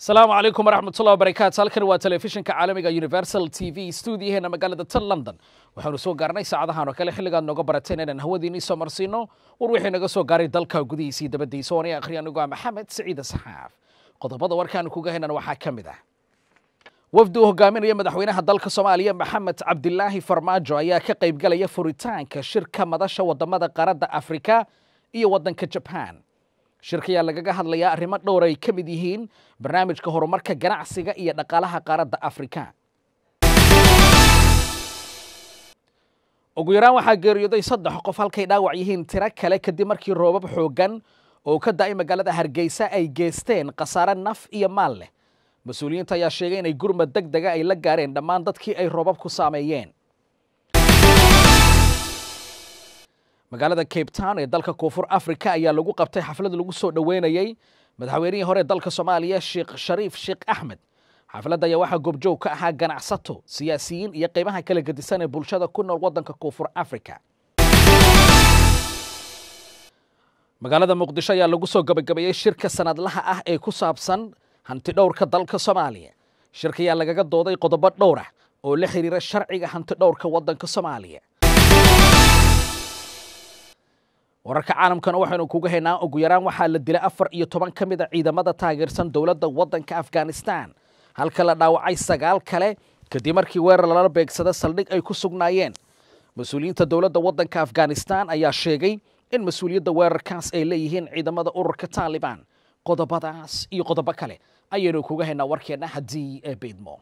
asalaamu calaykum waraxmatullahi wabarakaatu halkan waa telefishinka caalamiga universal t v stuudiyaheena magaalada tan london waxaanu soo gaarnay saacadahan oo kale xilligaad nooga barateen inaan hawadiinii soo marsiino war wixii naga soo gaaray dalka gudihiisa iyo dabadiisa oonay akhriya anigu ah maxamed siciide saxaaf qodobada warkaanu kuga henan waxaa ka mid ah wafdi uu hogaaminaya madaxweynaha dalka soomaaliya maxamed cabdilaahi farmaajo ayaa ka qaybgalaya furitaanka shirka madasha wadamada qaaradda afrika iyo waddanka jaban shirka ayaa lagaga hadlayaa arrimo dhowr ay ka mid yihiin barnaamijka horumarka ganacsiga iyo dhaqaalaha qaaradda afrika ugu yaraan waxaa geeriyooday saddex qof halkay dhaawac yihiin tiro kale kadib markii roobab xooggan oo ka da'ay magaalada hargeysa ay geysteen khasaare naf iyo maal leh mas-uuliyiinta ayaa sheegay inay gurmad deg dega ay la gaareen dhammaan dadkii ay roobabku saameeyeen magaalada cape town ee dalka koonfur africa ayaa lagu qabtay xaflad lagu soo dhoweynayey madaxweynihii hore dalka soomaaliya sheekh shariif sheekh axmed xafladda ayaa waxaa goobjoog ka ahaa ganacsato siyaasiyiin iyo qaybaha kala gedisan ee bulshada ku nool waddanka koonfur africa magaalada muqdisho ayaa lagu soo gabagabeeyey shirka sanadlaha ah ee ku saabsan hanti dhowrka dalka soomaaliya shirka ayaa lagaga dooday qodobo dhowr ah oo la xiriira sharciga hanti dhowrka waddanka soomaaliya wararka caalamkana waxaynu kuga haynaa ugu yaraan waxaa la dilay afar iyo toban ka mid a ciidamada taageersan dowladda waddanka afghanistan halka la dhaawacay sagaal kale kadib markii weerar lala beegsada saldhig ay ku sugnaayeen mas-uuliyiinta dowladda waddanka afghanistan ayaa sheegay in mas-uuliyadda weerarkaas ay leeyihiin ciidamada ururka taalibaan qodobadaas iyo qodobo kale ayaynu kuga haynaa warkeenna haddii ee beydmo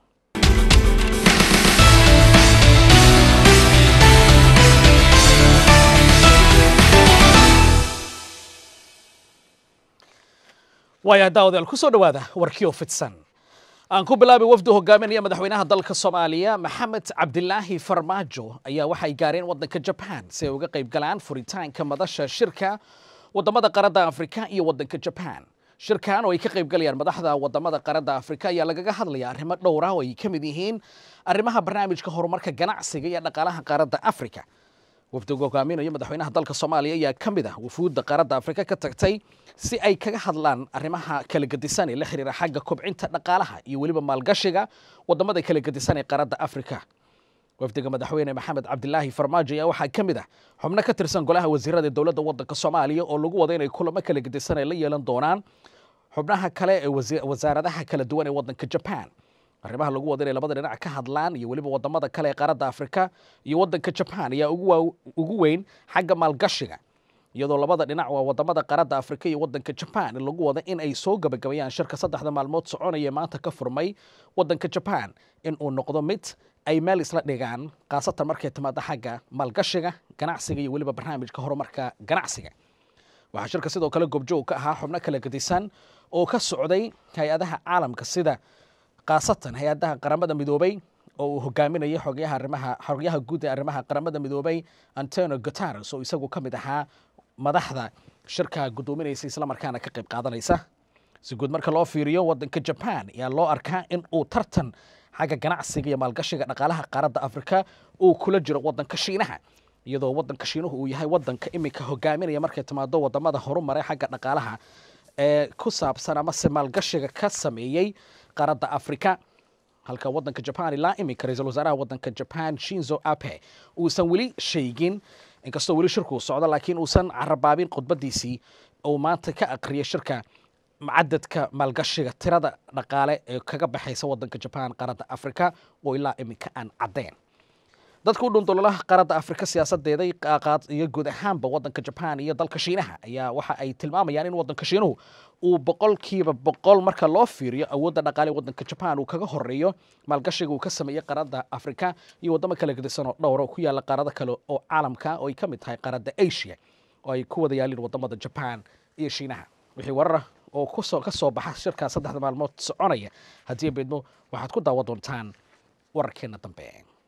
waaya daawadayaal ku soo dhowaada warkiyo fidsan aan ku bilaabay wafdu hogaaminaya madaxweynaha dalka soomaaliya maxamed cabdilaahi farmaajo ayaa waxay gaareen waddanka jaban si ay uga qayb galaan furitaanka madasha shirka wadamada qaradda afrika iyo waddanka jaban shirkan oo ay ka qayb galayaan madaxda wadamada qaradda afrika ayaa lagaga hadlaya arrimo dhowra oo ay ka mid yihiin arrimaha barnaamijka horumarka ganacsiga iyo dhaqaalaha qaaradda afrika wafdiga hogaaminaya madaxweynaha dalka soomaaliya ayaa ka mid ah wufuudda qaaradda afrika ka tagtay si ay kaga hadlaan arrimaha kala gedisan ee la xiriira xagga kobcinta dhaqaalaha iyo weliba maalgashiga wadamada kala gedisan ee qaaradda afrika wafdiga madaxweyne maxamed cabdilaahi farmaajo ayaa waxaa ka mid ah xubno ka tirsan golaha wasiirada ee dowladda waddanka soomaaliya oo lagu wada inay kulamo kala gedisan ay la yeelan doonaan xubnaha kale ee wasaaradaha kala duwan ee waddanka jaban arrimaha lagu wada inay labada dhinac ka hadlaan iyo weliba wadamada kale ee qaaradda afrika iyo waddanka jaban ayaa ugu weyn xagga maalgashiga iyadoo labada dhinac waa wadamada qaaradda afrika iyo waddanka jaban lagu wada in ay soo gabagabayaan shirka saddexda maalmood soconaya maanta ka furmay waddanka jaban in uu noqdo mid ay meel isla dhigaan khaasatan markay timaado xagga maalgashiga ganacsiga iyo weliba barnaamijka horumarka ganacsiga waxaa shirka sidoo kale goobjoog ka ahaa xubno kala gedisan oo ka socday hay-adaha caalamka sida khaasatan hay-adaha qaramada midoobay oo uu hogaaminayay xogayaha arrimaha xogyaha guud ee arrimaha qaramada midoobay antonio guterres oo isagu ka mid ahaa madaxda shirka guddoominaysa islamarkaana ka qayb qaadanaysa si guud marka loo fiiriyo waddanka jaban ayaa loo arkaa in uu tartan xagga ganacsiga iyo maalgashiga dhaqaalaha qaaradda afrika uu kula jiro waddanka shiinaha iyadoo waddanka shiinuhu uu yahay waddanka iminka hogaaminaya markay timaado wadamada horumaray xagga dhaqaalaha ee ku saabsan amase maalgashiga ka sameeyey qaaradda afrika halka waddanka jaban ilaa iminka ra-iisul wasaaraha waddanka jaban shinzo ape uusan weli sheegin inkastoo weli shirkuu socdo laakiin uusan carabaabin khudbadiisii uu maanta ka aqriyay shirka cadadka maalgashiga tirada dhaqaale ee kaga baxaysa waddanka jaban qaaradda afrika oo ilaa iminka aan caddeyn dadka u dhundulolaha qaaradda afrika siyaasadeeda iyo guud ahaanba waddanka jaban iyo dalka shiinaha ayaa waxa ay tilmaamayaan in waddanka shiinuhu uu boqolkiiba boqol marka loo fiiriyo awoodda dhaqaale waddanka jaban uu kaga horeeyo maalgashiga uu ka sameeyey qaaradda afrika iyo wadamo kala gedisan oo dhowra oo ku yaalla qaarado kale oo caalamka oo ay ka mid tahay qaaradda asia oo ay ku wada yaalin wadamada jaban iyo shiinaha wixii warara oo kusoo ka soo baxa shirkaa saddexda maalmood soconaya haddii beedmo waxaad ku daawan doontaan wararkeena dambe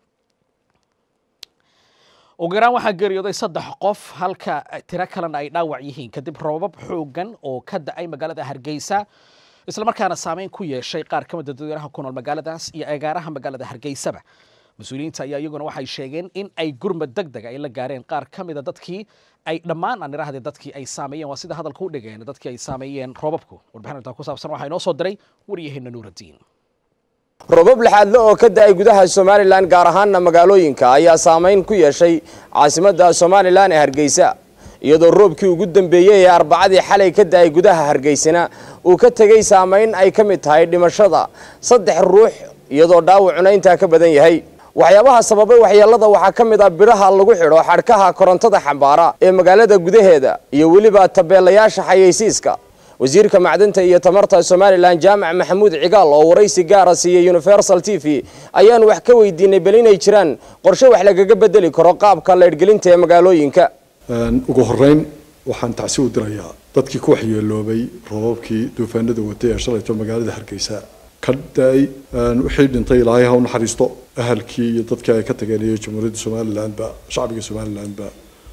ugu yaraan waxaa geeriyooday saddex qof halka tiro kalena ay dhaawac yihiin kadib roobab xoogan oo ka da-ay magaalada hargeysa islamarkaana saameyn ku yeeshay qaar ka mida dadweynaha ku nool magaaladaas iyo agaaraha magaalada hargeysaba mas-uuliyiinta ayaa iyaguna waxay sheegeen in ay gurmad deg deg ay la gaareen qaar ka mida dadkii ay dhammaan aan idhaahdee dadkii ay saameeyeen waa sida hadalka u dhigeen dadkii ay saameeyeen roobabku warbixin intaa ku saabsan waxaa inoo soo diray waryaheena nuuraddiin robab lixaadle oo ka da-ay gudaha somalilan gaar ahaanna magaalooyinka ayaa saamayn ku yeeshay caasimadda somalilan ee hargeysa iyadoo roobkii ugu dambeeyey ee arbacadii xalay ka da-ay gudaha hargeysana uu ka tegey saamayn ay ka mid tahay dhimashada saddex ruux iyadoo dhaawacuna intaa ka badan yahay waxyaabaha sababay waxyeelada waxaa ka mid ah biraha lagu xidho xadhkaha korontada xambaara ee magaalada gudaheeda iyo weliba tabeelayaasha xayeysiiska wasiirka macdanta iyo tamarta somalilan jaamac maxamuud cigaal oo waraysi gaara siiyey universal t v ayaanu wax ka weydiinay bal inay jiraan qorshe wax lagaga bedeli karo qaabka leydhgelinta ee magaalooyinka ugu horeyn waxaan tacsi u dirayaa dadkii ku waxyeeloobay roobabkii duufaanada watay ee shalayto magaalada hargeysa ka da-ay wixii dhintay ilaahay ha u naxariisto ahalkii iyo dadkii ay ka tageen iyo jamhuuriyadda somalilandba shacbiga somalilandba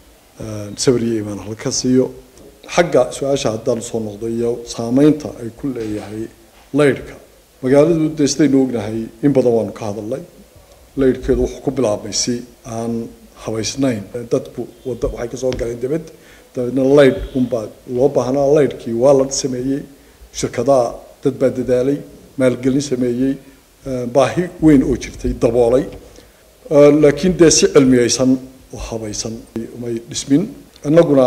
sabir iyo imaan halka siiyo xagga su-aasha haddaan soo noqdo iyo saameynta ay ku leeyahay laydhka magaaladu dee sidaynu ognahay in badan waanu ka hadalnay laydhkeedu wuxuu ku bilaabmay si aan habaysnayn dadku wada waxay kasoo galeen dibad dabeedna laydh unbaa loo baahnaa laydhkii waa la sameeyey shirkadaha dad baa dadaalay maalgelin sameeyey baahi weyn oo jirtay daboolay laakiin dee si cilmiyeysan oo habaysan may dhismin innaguna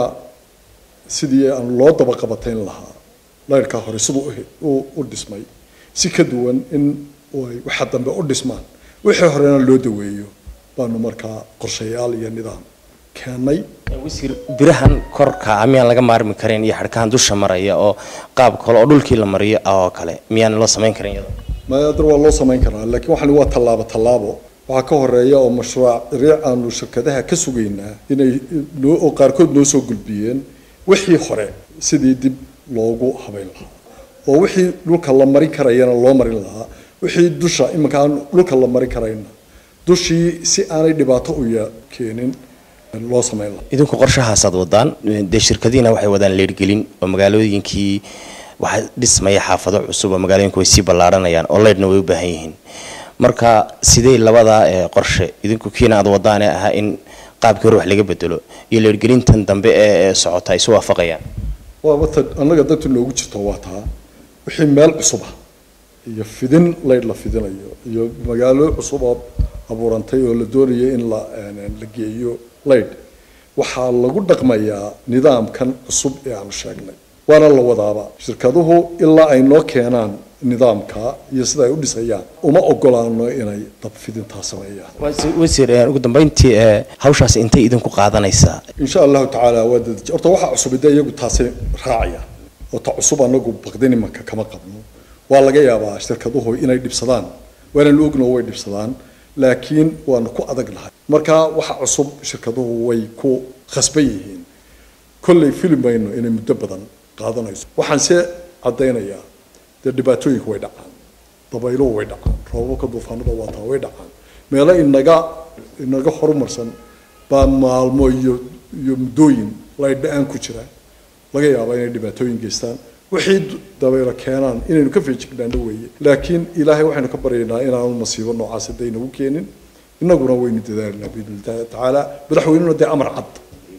sidii aan loo dabaqabatayn lahaa laydhkaa hore siduu u dhismay si ka duwan in ay waxa dambe u dhismaan wixii horena loo daweeyo baanu markaa qorshayaal iyo nidaam keennay wasiir birahan korka miyaan laga maarmi karin iyo xadhkahan dusha maraya oo qaab kale oo dhulkii la mariyo oo kale miyaan loo samayn karin iyada maadar waa loo samayn karaa laakiin waxani waa tallaabo tallaabo waxaa ka horeeya oo mashruuc aanu shirkadaha ka sugaynaa inay noo oo qaarkood noo soo gulbiyeen wixii hore sidii dib loogu habayn lahaa oo wixii dhulka la marin karayana loo marin lahaa wixii dusha iminka aan dhulka la marin karayna dushii si aanay dhibaato u keenin loo samayn lahaa idinku qorshahaasaad wadaan dee shirkadiina waxay wadaan leedhgelin oo magaalooyinkii waxaa dhismaya xaafado cusub oo magaalooyinku way sii ballaaranayaan oo leydhna way u baahan yihiin marka sidee labadaa qorshe idinku kiina aad wadaane ahaa in qaabkii hore wax laga bedelo iyo leergelintan dambe ee socota ay isu waafaqayaan waaba ta annaga danta noogu jirto waa taa wixii meel cusub ah iyo fidin laydh la fidinayo iyo magaalo cusub oo abuurantay oo la doonayo in la la geeyo laydh waxaa lagu dhaqmayaa nidaamkan cusub ee aanu sheegnay waana la wadaaba shirkaduhu ilaa ay noo keenaan nidaamka iyo sida ay u dhisayaan uma ogolaano inay dabfidintaa sameeyaan wasiir ugu dambeyntii hawshaas intay idinku qaadanaysaa insha allahu tacaala waa dad horta waxaa cusub de iyagu taasay raacayaan oo ta cusub anagu baqdin imanka kama qabno waa laga yaabaa shirkaduhu inay dhibsadaan waanaan ogno way dhibsadaan laakiin waanu ku adag nahay marka waxa cusub shirkaduhu way ku khasban yihiin kolley fili mayno inay muddo badan qaadanayso waxaan se caddaynayaa dee dhibaatooyinku way dhacaan dabayluhu way dhacaan roobabka duufaanada waataa way dhacaan meelo inaga inaga horumarsan baa maalmo iyo iyo muddooyin laydha-aan ku jira laga yaabaa inay dhibaatooyin geystaan wixii dabaylo keenaan inaynu ka feejignaano weeye laakiin ilaahay waxaynu ka baryaynaa inaanu masiibo noocaas hadday nagu keenin innaguna waynu dadaalinaa biidnillahi tacaala madaxweynuna dee amar cad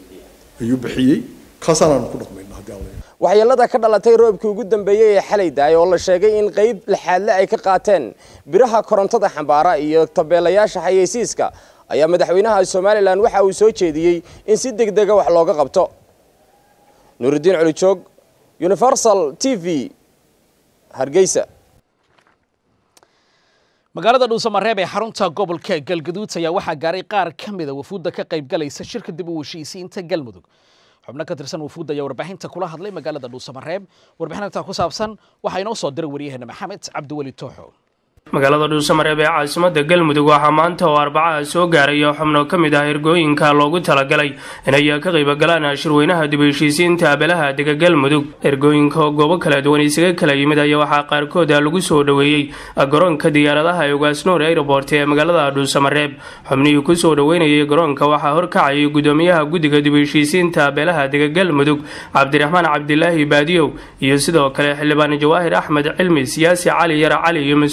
ayuu bixiyey kaasaanaanu ku dhaqmayna haddii alla waxyeelada ka dhalatay roobkii ugu dambeeyey ee xalay daay oo la sheegay in qayb lixaadle ay ka qaateen biraha korontada xambaara iyo tabeelayaasha xayeysiiska ayaa madaxweynaha somalilan waxa uu soo jeediyey in si deg dega wax looga qabto nuuridiin colijoog universal t v hargeysa magaalada dhuusamareeb ee xarunta gobolka galgaduud ayaa waxaa gaaray qaar ka mida wafuudda ka qaybgalaysa shirka dib u heshiisiinta galmudug xubno ka tirsan wafuudda ayaa warbaahinta kula hadlay magaalada dhuusamareeb warbixinta ku saabsan waxaa inoo soo diray waryaheena maxamed cabdiweli tooxo magaalada dhuusamareeb ee caasimada galmudug waxaa maanta oo arbacaha soo gaaraya xubno ka mid ah ergooyinka loogu talagalay inay ka qaybgalaan shirweynaha dib heshiisiinta abelaha dega galmudug ergooyinka oo goobo kala duwan isaga kala yimid ayaa waxaa qaarkood lagu soo dhoweeyey garoonka diyaaradaha ee ugaasnoor airobort ee magaalada dhuusamareeb xubnihii kusoo dhoweynayay garoonka waxaa horkacayay gudoomiyaha guddiga dib heshiisiinta abelaha dega galmudug cabdiraxmaan cabdilaahi baadiyow iyo sidoo kale xildhibaan jawaahir axmed cilmi siyaasi cali yar cali iyo mas-uuliyiin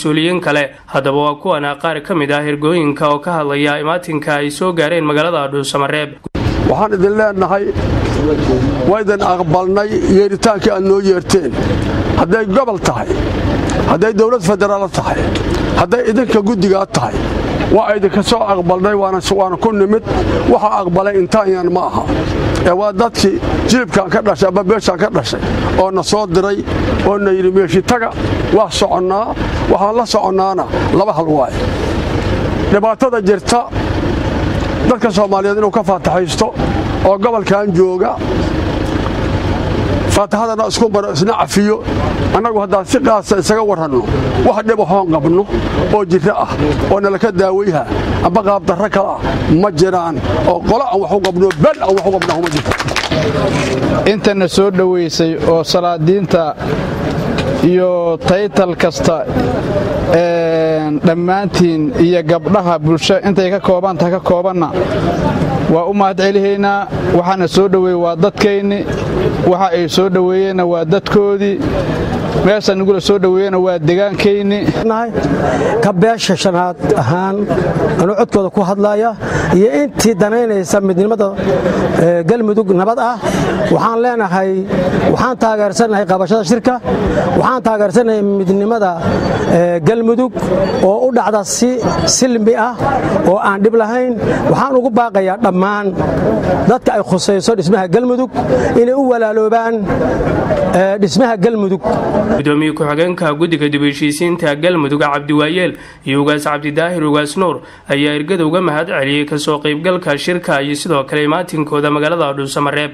kale haddaba waa kuwana qaar ka mid ah ergooyinka oo ka hadlaya imaatinka ay soo gaareen magaalada dhuusamareeb waxaan idin leenahay waa idin aqbalnay yeeritaankii aad noo yeerteen hadday gobol tahay hadday dowlad federaal tahay hadday idinka guddigaa tahay waa idinka soo aqbalnay waana ku nimid waxa aqbalay intaanyan ma aha ee waa dadkii jilibkan ka dhashay amba beeshaan ka dhashay oo na soo diray oo na yidhi meeshitaga waa soconnaa waxaan la soconnaana laba hal waaye dhibaatada jirta dadka soomaaliyeed inuu ka faataxaysto oo gobolkan jooga faataxadana isku maro isna cafiyo annagu haddaan si qaasa isaga warranno wax dhib ahoon qabno oo jirro ah oo nalaka daawayha amba qaabdarro kale ah ma jiraan oo qolo aan wax u qabno bel aan wax u qabno kuma jirto intana soo dhowaysay oo salaadiinta iyo taytal kasta dhammaantiin iyo gabdhaha bulsho intay ka koobantaha ka koobanna waa u mahad celihaynaa waxaana soo dhoweeye waa dadkayni waxa ay soo dhoweeyeenna waa dadkoodii meesha nagula soo dhoweeyena waa degaankayni ka beesha shanaad ahaan anuu codkooda ku hadlaya iyo intii danaynaysa midnimada galmudug nabad ah waxaan leenahay waxaan taageersannahay qabashada shirka waxaan taageersannahay midnimada galmudug oo u dhacda si silmi ah oo aan dhib lahayn waxaan ugu baaqayaa dhammaan dadka ay khusayso dhismaha galmudug inay u walaaloobaan dhismaha galmudug gudoomiye ku-xigeenka guddiga dib-heshiisiinta galmudug cabdiwaayeel iyo ugaas cabdidaahir ugaas nuur ayaa ergada uga mahad celiyey kasoo qaybgalka shirka iyo sidoo kale imaatinkooda magaalada dhuusamareeb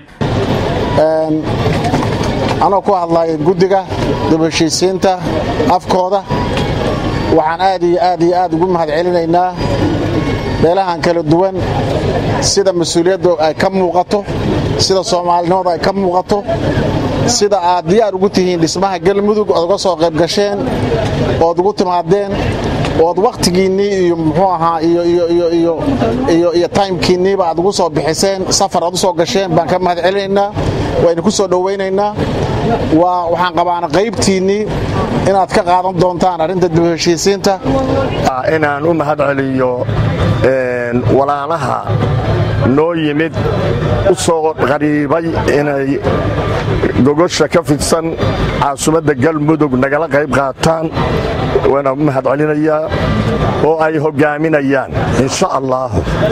anoo ku hadlay guddiga dib-heshiisiinta afkooda waxaan aad iyo aad iyo aad ugu mahad celinaynaa meelahan kala duwan sida mas-uuliyadda ay ka muuqato sida soomaalinimadu ay ka muuqato sida aad diyaar ugu tihiin dhismaha galmudug ood uga soo qayb gasheen ood ugu timaadeen ood wakhtigiinnii iyo muxuu ahaa iyo taymkiinniiba aad ugu soo bixiseen safar aad u soo gasheen baan ka mahad celinaynaa waynu ku soo dhowaynaynaa waxaan qabaana qaybtiinnii inaad ka qaadan doontaan arrinta dib heshiisiinta inaan u mahad celiyo walaalaha noo yimid u soo qariibay inay gogosha ka fidsan caasimadda galmudug nagala qayb qaataan waana u mahad celinayaa oo ay hoggaaminayaan insha allah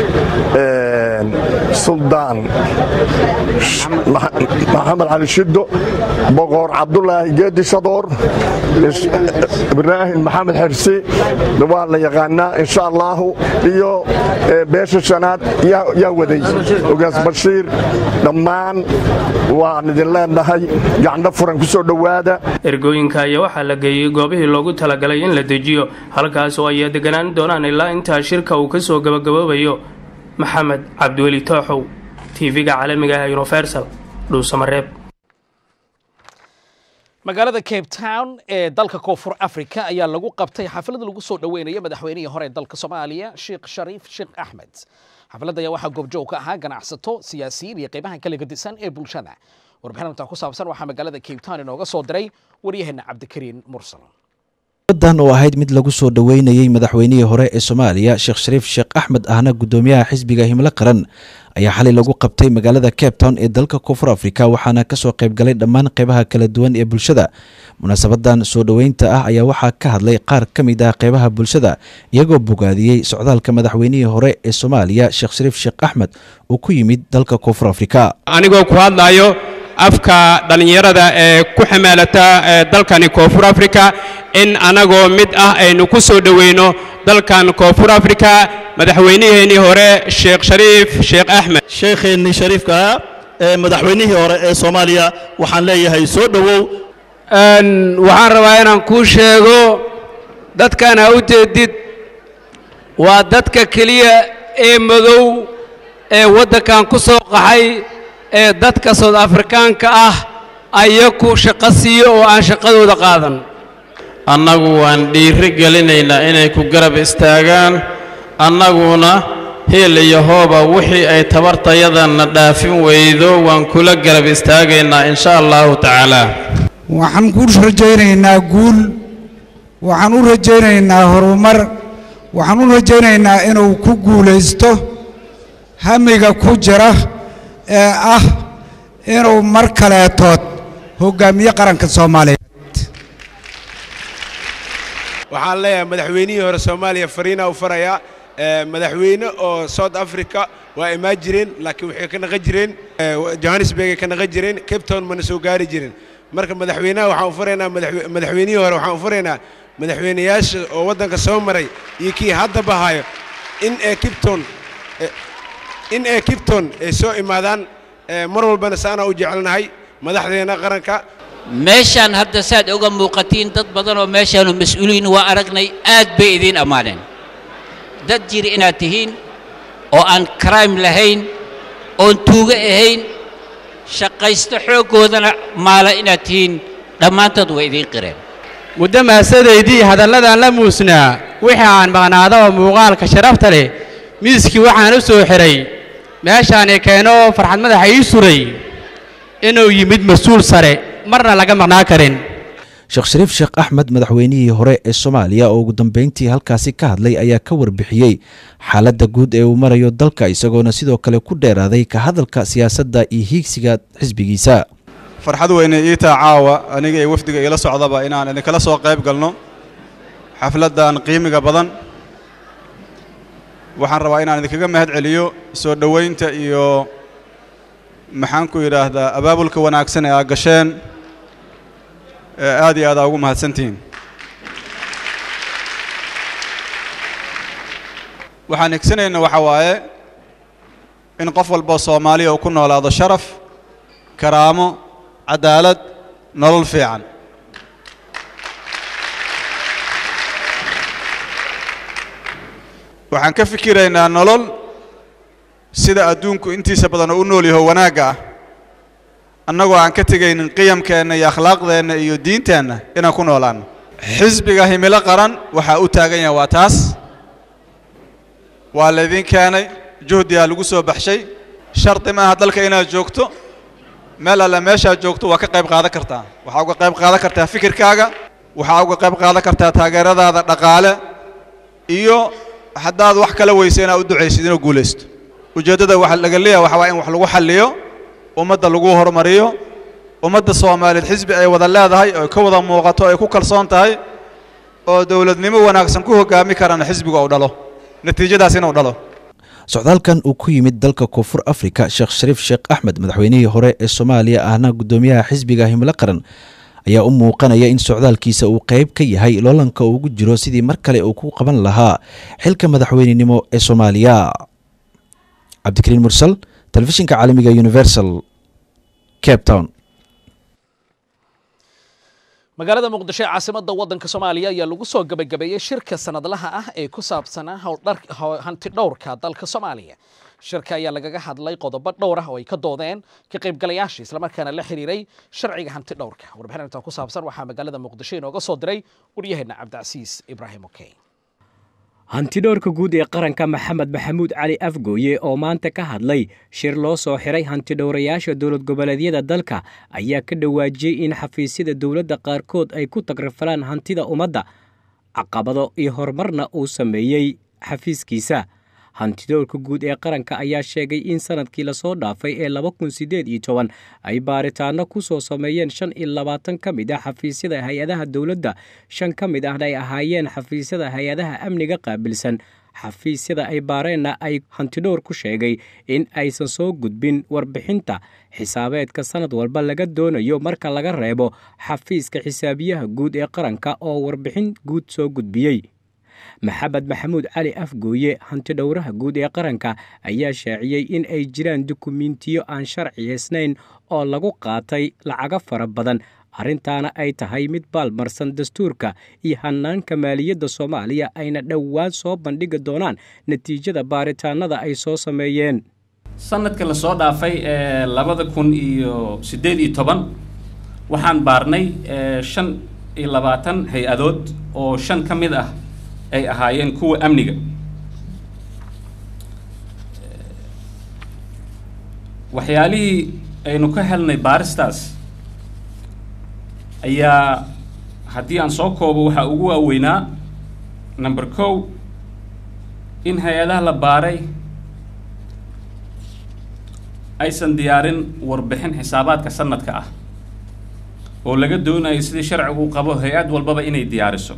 suldaan maxamed cali shiddo boqor cabdulaahi geedi shadoor ibraahim maxamed xirsi waa la yaqaanaa insha allaahu iyo beesha shanaad yaa waday ogaas bashiir dhammaan waan idin leenahay gacno furan ku soo dhowaada ergooyinka ayaa waxaa la geeyey goobihii loogu talagalay in la dejiyo halkaas oo ay deganaan doonaan ilaa intaa shirka uu ka soo gabagaboobayo maxamed cabdiweli tooxow tv-ga caalamiga ah universal dhuusamareeb magaalada cape town ee dalka koonfur africa ayaa lagu qabtay xaflad lagu soo dhoweynayo madaxweynihii hore ee dalka soomaaliya sheekh shariif sheekh axmed xafladda ayaa waxaa goobjoog ka ahaa ganacsato siyaasiyiin iyo qaybaha kala gedisan ee bulshada warbixinta ku saabsan waxaa magaalada cape town inooga soo diray waryaheena cabdikariin mursal dan oo ahayd mid lagu soo dhoweynayey madaxweynihii hore ee soomaaliya sheekh shariif sheekh axmed ahna gudoomiyaha xisbiga himlo qaran ayaa xalay lagu qabtay magaalada cape town ee dalka koonfur afrika waxaana kasoo qaybgalay dhammaan qeybaha kala duwan ee bulshada munaasabadan soo dhoweynta ah ayaa waxaa ka hadlay qaar ka mid ah qeybaha bulshada iyagoo bogaadiyey socdaalka madaxweynihii hore ee soomaaliya sheekh shariif sheekh axmed uu ku yimid dalka koonfur afrika anigoo ku hadlayo afka dhallinyarada ee ku xamaalata dalkani koonfur afrika in anagoo mid ah aynu ku soo dhoweyno dalkan koonfur afrika madaxweyniheennii hore sheekh shariif sheekh axmed sheekheennii shariifka ee madaxweynihii hore ee soomaaliya waxaan leeyahay soo dhowow waxaan rabaa inaan kuu sheego dadkan ha u jeedid waa dadka keliya ee madow ee waddankan ku soo qaxay ee dadka soud afrikaanka ah ayaku shaqo siiyo oo aan shaqadooda qaadan annagu waan dhiiri gelinaynaa inay ku garab istaagaan annaguna heel iyo hooba wixii ay tabartayadanna dhaafin weydo waan kula garab istaagaynaa insha allahu tacaala waxaan ku rajaynaynaa guul waxaan u rajaynaynaa horumar waxaan u rajaynaynaa inuu ku guulaysto hamiga ku jira ee ah inuu mar kaleetood hoggaamiye qaranka soomaaliyeed waxaan leeyahay madaxweynihii hore soomaaliya fariina u farayaa madaxweyne oo south africa waa imaan jireen laakiin waxay ka naqan jireen johannesburg ay ka naqan jireen cape town mana soo gaari jirin marka madaxweynaha waxaan u faraynaa madaxweynihii hore waxaan u faraynaa madaxweynayaasha oo waddanka soo maray iyo kii hadda bahayo in ee kipton in ee kipton ay soo imaadaan mar walbana saanaa u jecelnahay madaxdeena qaranka meeshaan hadda saad uga muuqatiin dad badan oo meeshaanu mas-uuliyiin waa aragnay aad bay idiin ammaaneen dad jiri inaad tihiin oo aan crime lahayn oon tuugo ahayn shaqaysto xooggoodana maala inaad tihiin dhammaantood way idiin qireen muddo maasadaydii hadalladaan la muusnaa wixii aan maqnaada oo muuqaalka sharafta leh miiskii waxaan u soo xidhay meeshaani keeno farxad madaxa ii suray inuu yimid mas-uul sare marna laga maqnaa karin sheekh shariif sheekh axmed madaxweynihii hore ee soomaaliya oo ugu dambeyntii halkaasi ka hadlay ayaa ka warbixiyey xaaladda guud ee uu marayo dalka isagoona sidoo kale ku dheeraaday ka hadalka siyaasadda iyo hiigsiga xisbigiisa farxad weyne iitaa caawa aniga iyo wafdiga iila socdaba inaan idinkala soo qayb galno xafladdan qiimiga badan waxaan rabaa inaan idinkaga mahad celiyo soo dhowaynta iyo maxaan ku yidhaahdaa abaabulka wanaagsan ee aad gasheen ee aad iyo aad aa ugu mahadsantihiin waxaan higsanayna waxa waaye in qof walboo soomaaliya uu ku noolaado sharaf karaamo cadaalad nolol fiican waxaan ka fikiraynaa nolol sida adduunku intiisa badan oo u nool yaho wanaagga ah annagoo aan ka tegaynin qiyamkeenna iyo akhlaaqdeenna iyo diinteenna inaan ku noolaanno xisbiga himilo qaran waxaa u taagan yahay waa taas waa laydin keenay juhdiyaa lagu soo baxshay shardi maaha dalka inaad joogto meel alle meeshaad joogto waa ka qayb qaadan kartaa waxaa uga qayb qaadan kartaa fikirkaaga waxaa uga qayb qaadan kartaa taageeradaada dhaqaale iyo haddaad wax kala weysa inaad u ducaysid inuu guulaysto ujeeddada waxa laga leeyahay waxa waa in wax lagu xalliyo ummadda lagu horumariyo ummadda soomaaliyeed xisbi ay wada leedahay oo ka wada muuqato ay ku kalsoon tahay oo dowladnimo wanaagsan ku hoggaami karana xisbiga uu dhalo natiijadaas inuu dhalo socdaalkan uu ku yimid dalka koonfur afrika sheekh shariif sheekh axmed madaxweynihii hore ee soomaaliya ahna guddoomiyaha xisbiga himilo qaran ayaa u muuqanaya in socdaalkiisa uu qayb ka yahay loolanka uu ugu jiro sidii mar kale uu ku qaban lahaa xilka madaxweynenimo ee soomaaliya cabdikariin mursal telefishinka caalamiga universal cape town magaalada muqdisho ee caasimadda waddanka soomaaliya ayaa lagu soo gebagabeeyey shirka sanadlaha ah ee ku saabsanaa hanti dhowrka dalka soomaaliya shirka ayaa lagaga hadlay qodobo dhowr ah oo ay ka doodeen ka qaybgalayaasha islamarkaana la xiriiray sharciga hanti dhowrka warbixin intaa ku saabsan waxaa magaalada muqdisho inooga soo diray waryaheena cabdicasiis ibraahim okey hantidhowrka guud ee qaranka maxamed maxamuud cali afgooye oo maanta ka hadlay shir loo soo xiray hantidhowrayaasha dowlad goboleedyada dalka ayaa ka dhawaajiyey in xafiisyada dowladda qaarkood ay ku tagrafalaan hantida ummadda caqabado iyo horumarna uu sameeyey xafiiskiisa hantidhowrka guud ee qaranka ayaa sheegay in sanadkii lasoo dhaafay ee laba kun siddeed iyo toban ay baaritaano ku soo sameeyeen shan iyo labaatan ka mid ah xafiisyada hay-adaha dowladda shan ka mid ahna ay ahaayeen xafiisyada hay-adaha amniga qaabilsan xafiisyada ay baareenna ay hantidhowr ku sheegay in aysan soo gudbin warbixinta xisaabeedka sanad walba laga doonayo marka laga reebo xafiiska xisaabiyaha guud ee qaranka oo warbixin guud soo gudbiyey maxamed maxamuud cali afgooye hantidhowraha guud ee qaranka ayaa shaaciyey in ay jiraan dukumentiyo aan sharciyaysnayn oo lagu qaatay lacago fara badan arrintaana ay tahay mid baalmarsan dastuurka iyo hanaanka maaliyadda soomaaliya ayna dhowaan soo bandhigi doonaan natiijada baaritaanada ay soo sameeyeen sanadka lasoo dhaafay ee labada kun iyo siddeed iyo toban waxaan baarnay shan iyo labaatan hay-adood oo shan ka mid ah ay ahaayeen kuwa amniga waxyaalihii aynu ka helnay baaristaas ayaa haddii aan soo koobo waxaa ugu waaweynaa number kow in hay-adaha la baaray aysan diyaarin warbixin xisaabaadka sanadka ah oo laga doonayo sidii sharcigu u qabo hay-ad walbaba inay diyaariso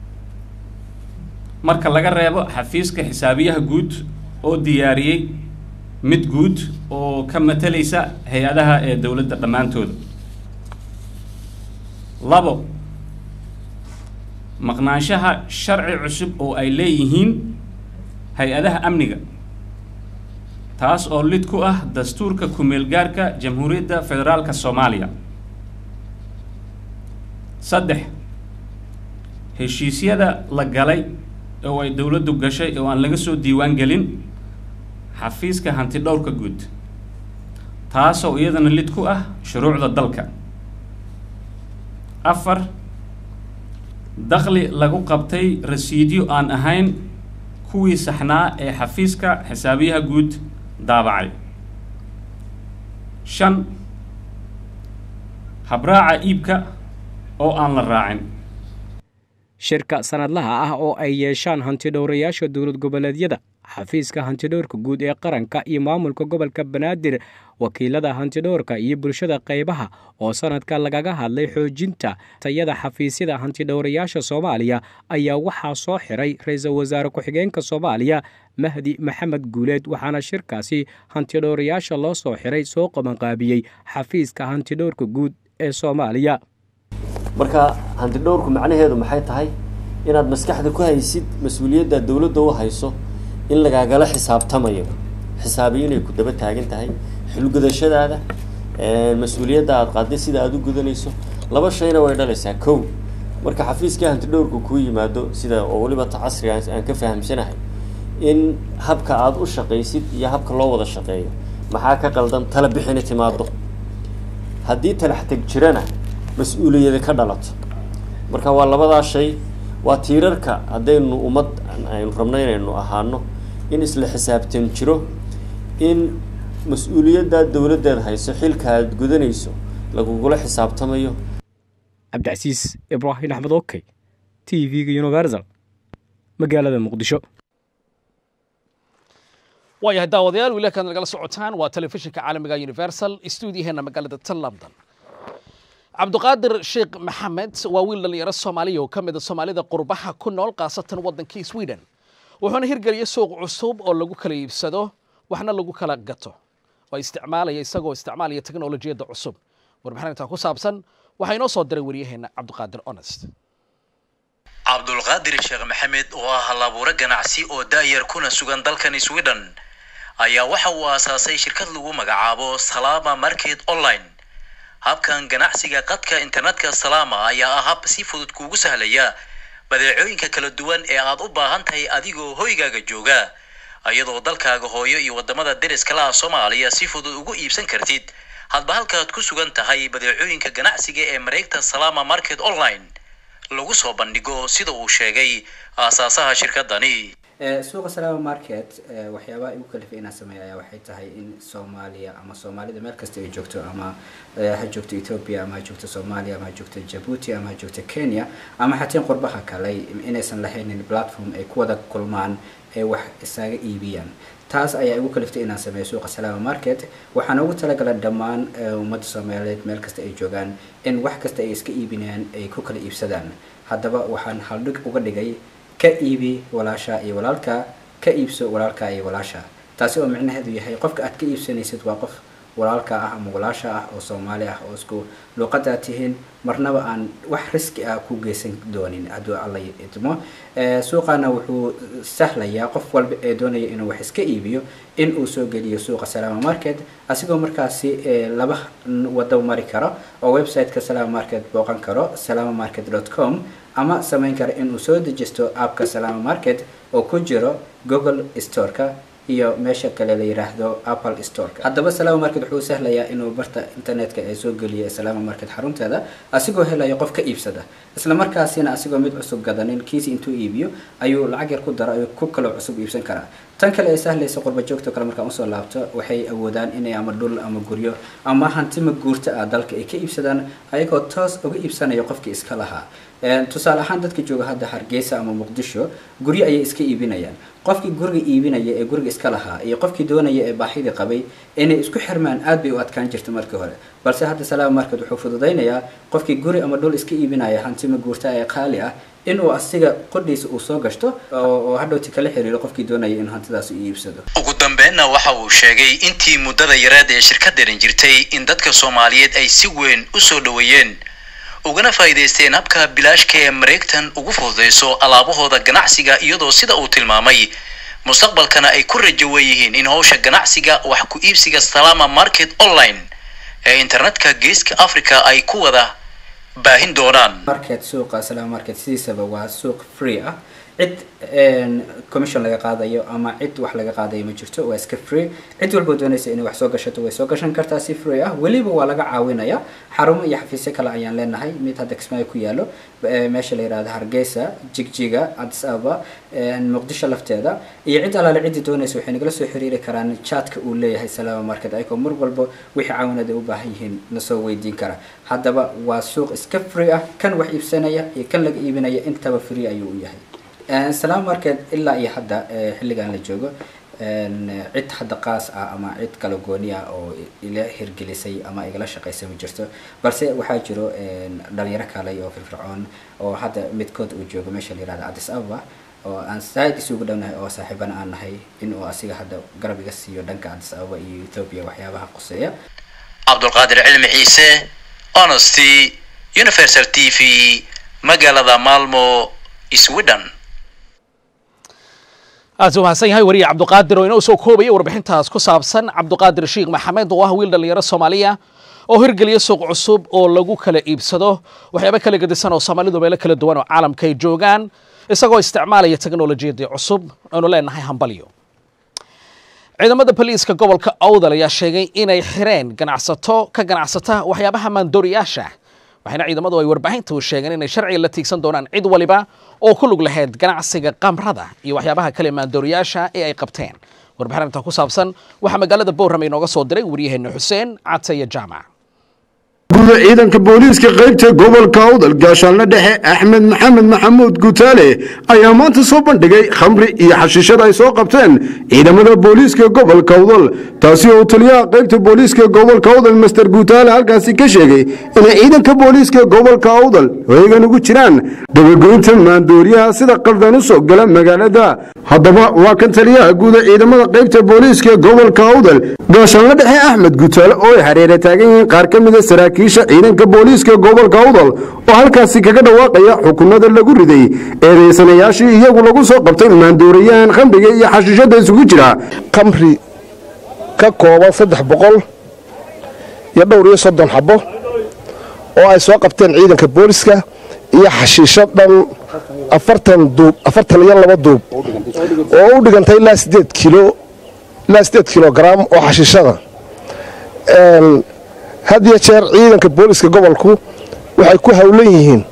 marka laga reebo xafiiska xisaabiyaha guud oo diyaariyey mid guud oo ka matalaysa hay-adaha ee dowladda dhammaantooda labo maqnaanshaha sharci cusub oo ay leeyihiin hay-adaha amniga taas oo lid ku ah dastuurka ku-meelgaarka jamhuuriyadda federaalka soomaaliya saddex heshiisyada la galay oo ay dowladdu gashay oo aan laga soo diiwaan gelin xafiiska hanti dhowrka guud taasoo iyadana lid ku ah shuruucda dalka afar dakhli lagu qabtay rasiidyo aan ahayn kuwii saxnaa ee xafiiska xisaabiyaha guud daabacay shan habraaca iibka oo aan la raacin shirka sanadlaha ah oo ay yeeshaan hantidhowrayaasha dowlad goboleedyada xafiiska hantidhowrka guud ee qaranka iyo maamulka gobolka banaadir wakiilada hantidhowrka iyo bulshada qaybaha oo sanadka lagaga hadlay xoojinta tayada xafiisyada hantidhowrayaasha soomaaliya ayaa waxaa soo xiray ra-iisul wasaare ku-xigeenka soomaaliya mahdi maxamed guuleed waxaana shirkaasi hantidhowrayaasha loo soo xiray soo qabanqaabiyey xafiiska hantidhowrka guud ee soomaaliya marka hantidhowrku macnaheedu maxay tahay inaad maskaxda ku haysid mas-uuliyadda dowladda u hayso in lagaagala xisaabtamayo xisaabiyo inay ku daba taagan tahay xulgudashadaada mas-uuliyadda aad qaaday sida aada u gudanayso laba shayna way dhalaysaa kow marka xafiiskii hantidhowrku kuu yimaado sida oo weliba ta casriga aan ka fahamsanahay in habka aada u shaqaysid iyo habka loo wada shaqeeyo maxaa ka qaldan tala bixina timaado haddii talax teg jirana mas-uuliyada ka dhalato marka waa labadaa shay waa tiirarka haddaynu ummad aynu rabno inaynu ahaano in isla xisaabtan jiro in mas-uuliyadda dowladdeed hayso xilka aad gudanayso lagugula xisaabtamayo cabdicasiis ibraahim axmed okey t v-ga universal magaalada muqdisho waayahay daawadayaal wiila kaad nagala socotaan waa telefishinka caalamiga universal stuudiyaheena magaalada tan london cabdiqaadir sheekh maxamed waa wiil dhallinyaro soomaaliya oo ka mid a soomaalida qurbaha ku nool khaasatan waddankii sweden wuxuuna hirgeliyay suuq cusub oo lagu kala iibsado waxna lagu kala gato oo isticmaalaya isagoo isticmaalaya teknolojiyadda cusub warbixinta ku saabsan waxaa inoo soo diray waryaheena cabdiqaadir honest cabdulqaadir sheekh maxamed oo ah halabuuro ganacsi oo daayar kuna sugan dalkan sweden ayaa waxa uu aasaasay shirkad lagu magacaabo salama market online habkan ganacsiga qadka internetka salama ayaa ah hab si fudud kuugu sahlaya badeecooyinka kala duwan ee aad u baahan tahay adigoo hoygaaga jooga iyadoo dalkaaga hooyo iyo wadamada deriskala ah soomaaliya si fudud ugu iibsan kartid hadba halkaad ku sugan tahay badeecooyinka ganacsiga ee mareegta salama market online lagu soo bandhigo sida uu sheegay aasaasaha shirkadani suuqa salaama market waxyaabaha igu kalifay inaan sameeya ayaa waxay tahay in soomaaliya ama soomaalida meel kasta ay joogto ama ha joogto ethiopia ama ha joogto soomaaliya ama ha joogto jabuuti ama ha joogto kenya ama xateen qurbaha kale inaysan lahaynin platform ay ku wada kulmaan ee wax isaga iibiyaan taas ayaa igu kaliftay inaan sameeyo suuqa salaama market waxaana ugu talagalay dhammaan ummadda soomaaliyeed meel kasta ay joogaan in wax kasta ay iska iibinayaan ay ku kala iibsadaan haddaba waxaan haldhig uga dhigay ka iibi walaasha iyo walaalka ka iibso walaalka iyo walaasha taasi oo micnaheedu yahay qofka aad ka iibsanaysid waa qof walaalka ah ama walaasha ah oo soomaali ah oo isku luuqadaa tihiin marnaba aan wax riski ah ku geysan doonin hadduu alla idmo suuqana wuxuu sahlayaa qof walba ee doonaya inuu wax iska iibiyo in uu soo geliyo suuqa salaama market asigoo markaasi laba wado mari karo oo website-ka salaama market booqan karo salama market com ama samayn kara inuu soo dejisto appka salama market oo ku jiro google storeka iyo meesha kale la yiraahdo apple storeka haddaba salama market wuxuu sahlayaa inuu barta internetka ee soo geliya salama market xarunteeda asigoo helaya qof ka iibsada isla markaasina asigoo mid cusub gadanin kiisi intuu iibiyo ayuu lacag yar ku daro ayuu ku kaloo cusub iibsan karaa tan kale ee sahlaysa qurba joogto kale markaan usoo laabto waxay awoodaan inay ama dhul ama guryo ama hantima guurta ah dalka ay ka iibsadaan ayagoo toos uga iibsanaya qofkii iska lahaa tusaale ahaan dadka jooga hadda hargeysa ama muqdisho guryo ayay iska iibinayaan qofkii guriga iibinaya ee guriga iska lahaa iyo qofkii doonaya ee baahidii qabay inay isku xirmaan aad bay u adkaan jirta markii hore balse hadda salaam market wuxuu fududaynayaa qofkii guri ama dhul iska iibinaya hantima guurta ee qaali ah inuu asiga qodhiisa uu soo gashto oo hadhowti kala xiriiro qofkii doonaya in hantidaas uu iibsado ugu dambeynna waxa uu sheegay intii muddada yareed ee shirkadani jirtay in dadka soomaaliyeed ay si weyn u soo dhoweeyeen ugana faa'iidaysteen habka bilaashka ee mareegtan ugu fududayso alaabahooda ganacsiga iyadoo sida uu tilmaamay mustaqbalkana ay ku rajo weeyihiin in howsha ganacsiga wax ku iibsiga salama market online ee internetka geeska africa ay ku wada baahin doonaan market suuqa salaam market sidiisaba waa suuq free ah cid commission laga qaadayo ama cid wax laga qaadayo ma jirto waa iska free cid walba doonaysa inay wax soo gashato way soo gashan kartaa si free ah weliba waa laga caawinaya xarumo iyo xafiisyo kale ayaan leenahay mid hadda kismaayo ku yaalo meesha la yihahdo hargeysa jigjiga addis ababa muqdisho lafteeda iyo cid alaale ciddii doonaysa waxay nagala soo xiriiri karaan chatka uu leeyahay salaama market ayagoo mar walba wixii caawinad ay u baahan yihiin nasoo weydiin kara haddaba waa suuq iska free ah kan wax iibsanaya iyo kan laga iibinaya intaba free ayuu u yahay salaam market ilaa iyo hadda xilligan la joogo cid hadda qaas ah ama cid kala gooni ah oo ila hirgelisay ama igala shaqaysay ma jirto balse waxaa jiro dhalinyaro kale oo firfircoon oo hadda midkood uu joogo meesha la yihahdo addis ababa oo aan saaid isugu dhownahay oo saaxiibana aan nahay in uu asiga hadda garab iga siiyo dhanka addis ababa iyo ethiopia waxyaabaha quseeya cabdulqaadir cilmi ciise honesty universal t v magaalada maalmo sweden aad u mahadsan yahay wariye cabduqaadir oo inoo soo koobaya warbixintaas ku saabsan cabduqaadir sheekh maxamed oo ah wiil dhallinyaro soomaaliya oo hirgeliya suuq cusub oo lagu kala iibsado waxyaaba kala gedisan oo soomaalidu meelo kala duwan oo caalamka ay joogaan isagoo isticmaalaya teknolojiyadii cusub aanu leenahay hambalyo ciidamada boliiska gobolka awdal ayaa sheegay inay xireen ganacsato ka ganacsata waxyaabaha maandooriyaasha waxayna ciidamadu ay warbaahinta u sheegeen inay sharciga la tiigsan doonaan cid waliba oo ku lug lahayd ganacsiga qamrada iyo waxyaabaha kale maandooriyaasha ee ay qabteen warbixin arrinta ku saabsan waxaa magaalada bowram inooga soo diray waryaheena xuseen cataye jaamac guda ciidanka booliiska qaybta gobolka awdal gaashaanle dhexe axmed maxamed maxamuud gutaale ayaa maanta soo bandhigay khamri iyo xashiishada ay soo qabteen ciidamada booliiska gobolka awdal taasi oo taliyaha qaybta booliiska gobolka awdal master gutaale halkaasi ka sheegay inay ciidanka booliiska gobolka awdal heegan ugu jiraan dabagoynta maandooriyaha sida qaldan u soo gala magaalada haddaba waa kan taliyaha guuda ciidamada qaybta booliiska gobolka awdal gaashaanle dhexe axmed gutaale oo ay hareera taagan yihiin qaar ka mida saraakiisha ciidanka booliiska gobolka awdal oo halkaasi kaga dhawaaqaya xukunada lagu riday eedaysanayaashii iyagu lagu soo qabtay maandooriyahan khamriga iyo xashiishada isugu jira khamri ka kooban saddex boqol iyo dhowr iyo soddon xabo oo ay soo qabteen ciidanka booliska iyo xashiisho dhan afartan duub afartan iyo laba duub oo u dhigantay ilaa sideed kilo ilaa sideed kilogaram oo xashiishada had iyo jeer ciidanka booliska gobolku waxay ku howlan yihiin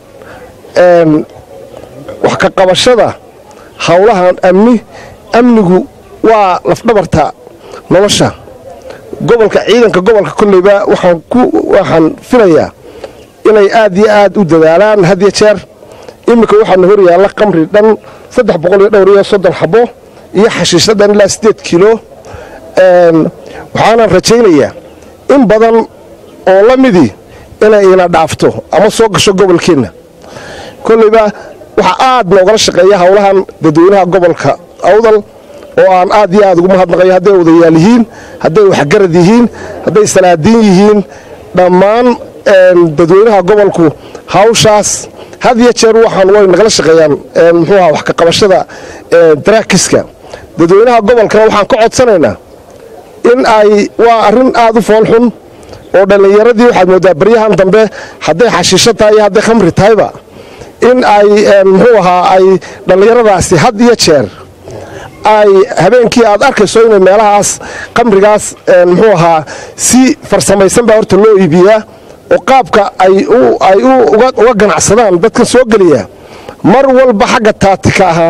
wax ka qabashada howlahan amni amnigu waa lafdhabarta nolosha gobolka ciidanka gobolka kolleyba waxaan ku waxaan filayaa inay aad iyo aad u dadaalaan had iyo jeer iminka waxaana hor yaalla qamri dhan saddex boqol iyo dhowr iyo soddon xabo iyo xashiisha dhan ilaa siddeed kilo waxaanan rajaynayaa in badan oo la midii inay ina dhaafto ama soo gasho gobolkeenna kolleyba waxaa aad noogala shaqeeya howlahan dadweynaha gobolka awdal oo aan aad iyo aad ugu mahadnaqayo hadday odayaal yihiin hadday waxgarad yihiin hadday salaadiin yihiin dhammaan dadweynaha gobolku hawshaas had iyo jeer waxaan way nagala shaqeeyaan muxuuaha wax ka qabashada daraakiska dadweynaha gobolkana waxaan ka codsanaynaa in ay waa arrin aad u foolxun oo dhallinyaradii waxaad moodaa baryahan dambe hadday xashiisho tahay iyo hadday khamri tahayba in ay muxuu ahaa ay dhallinyaradaasi had iyo jeer ay habeenkii aad arkayso inay meelahaas khamrigaas muxuu ahaa si farsamaysan baa horta loo iibiyaa oo qaabka ay ay uga ganacsadaan dadkan soo geliya mar walba xagga taatika ahaan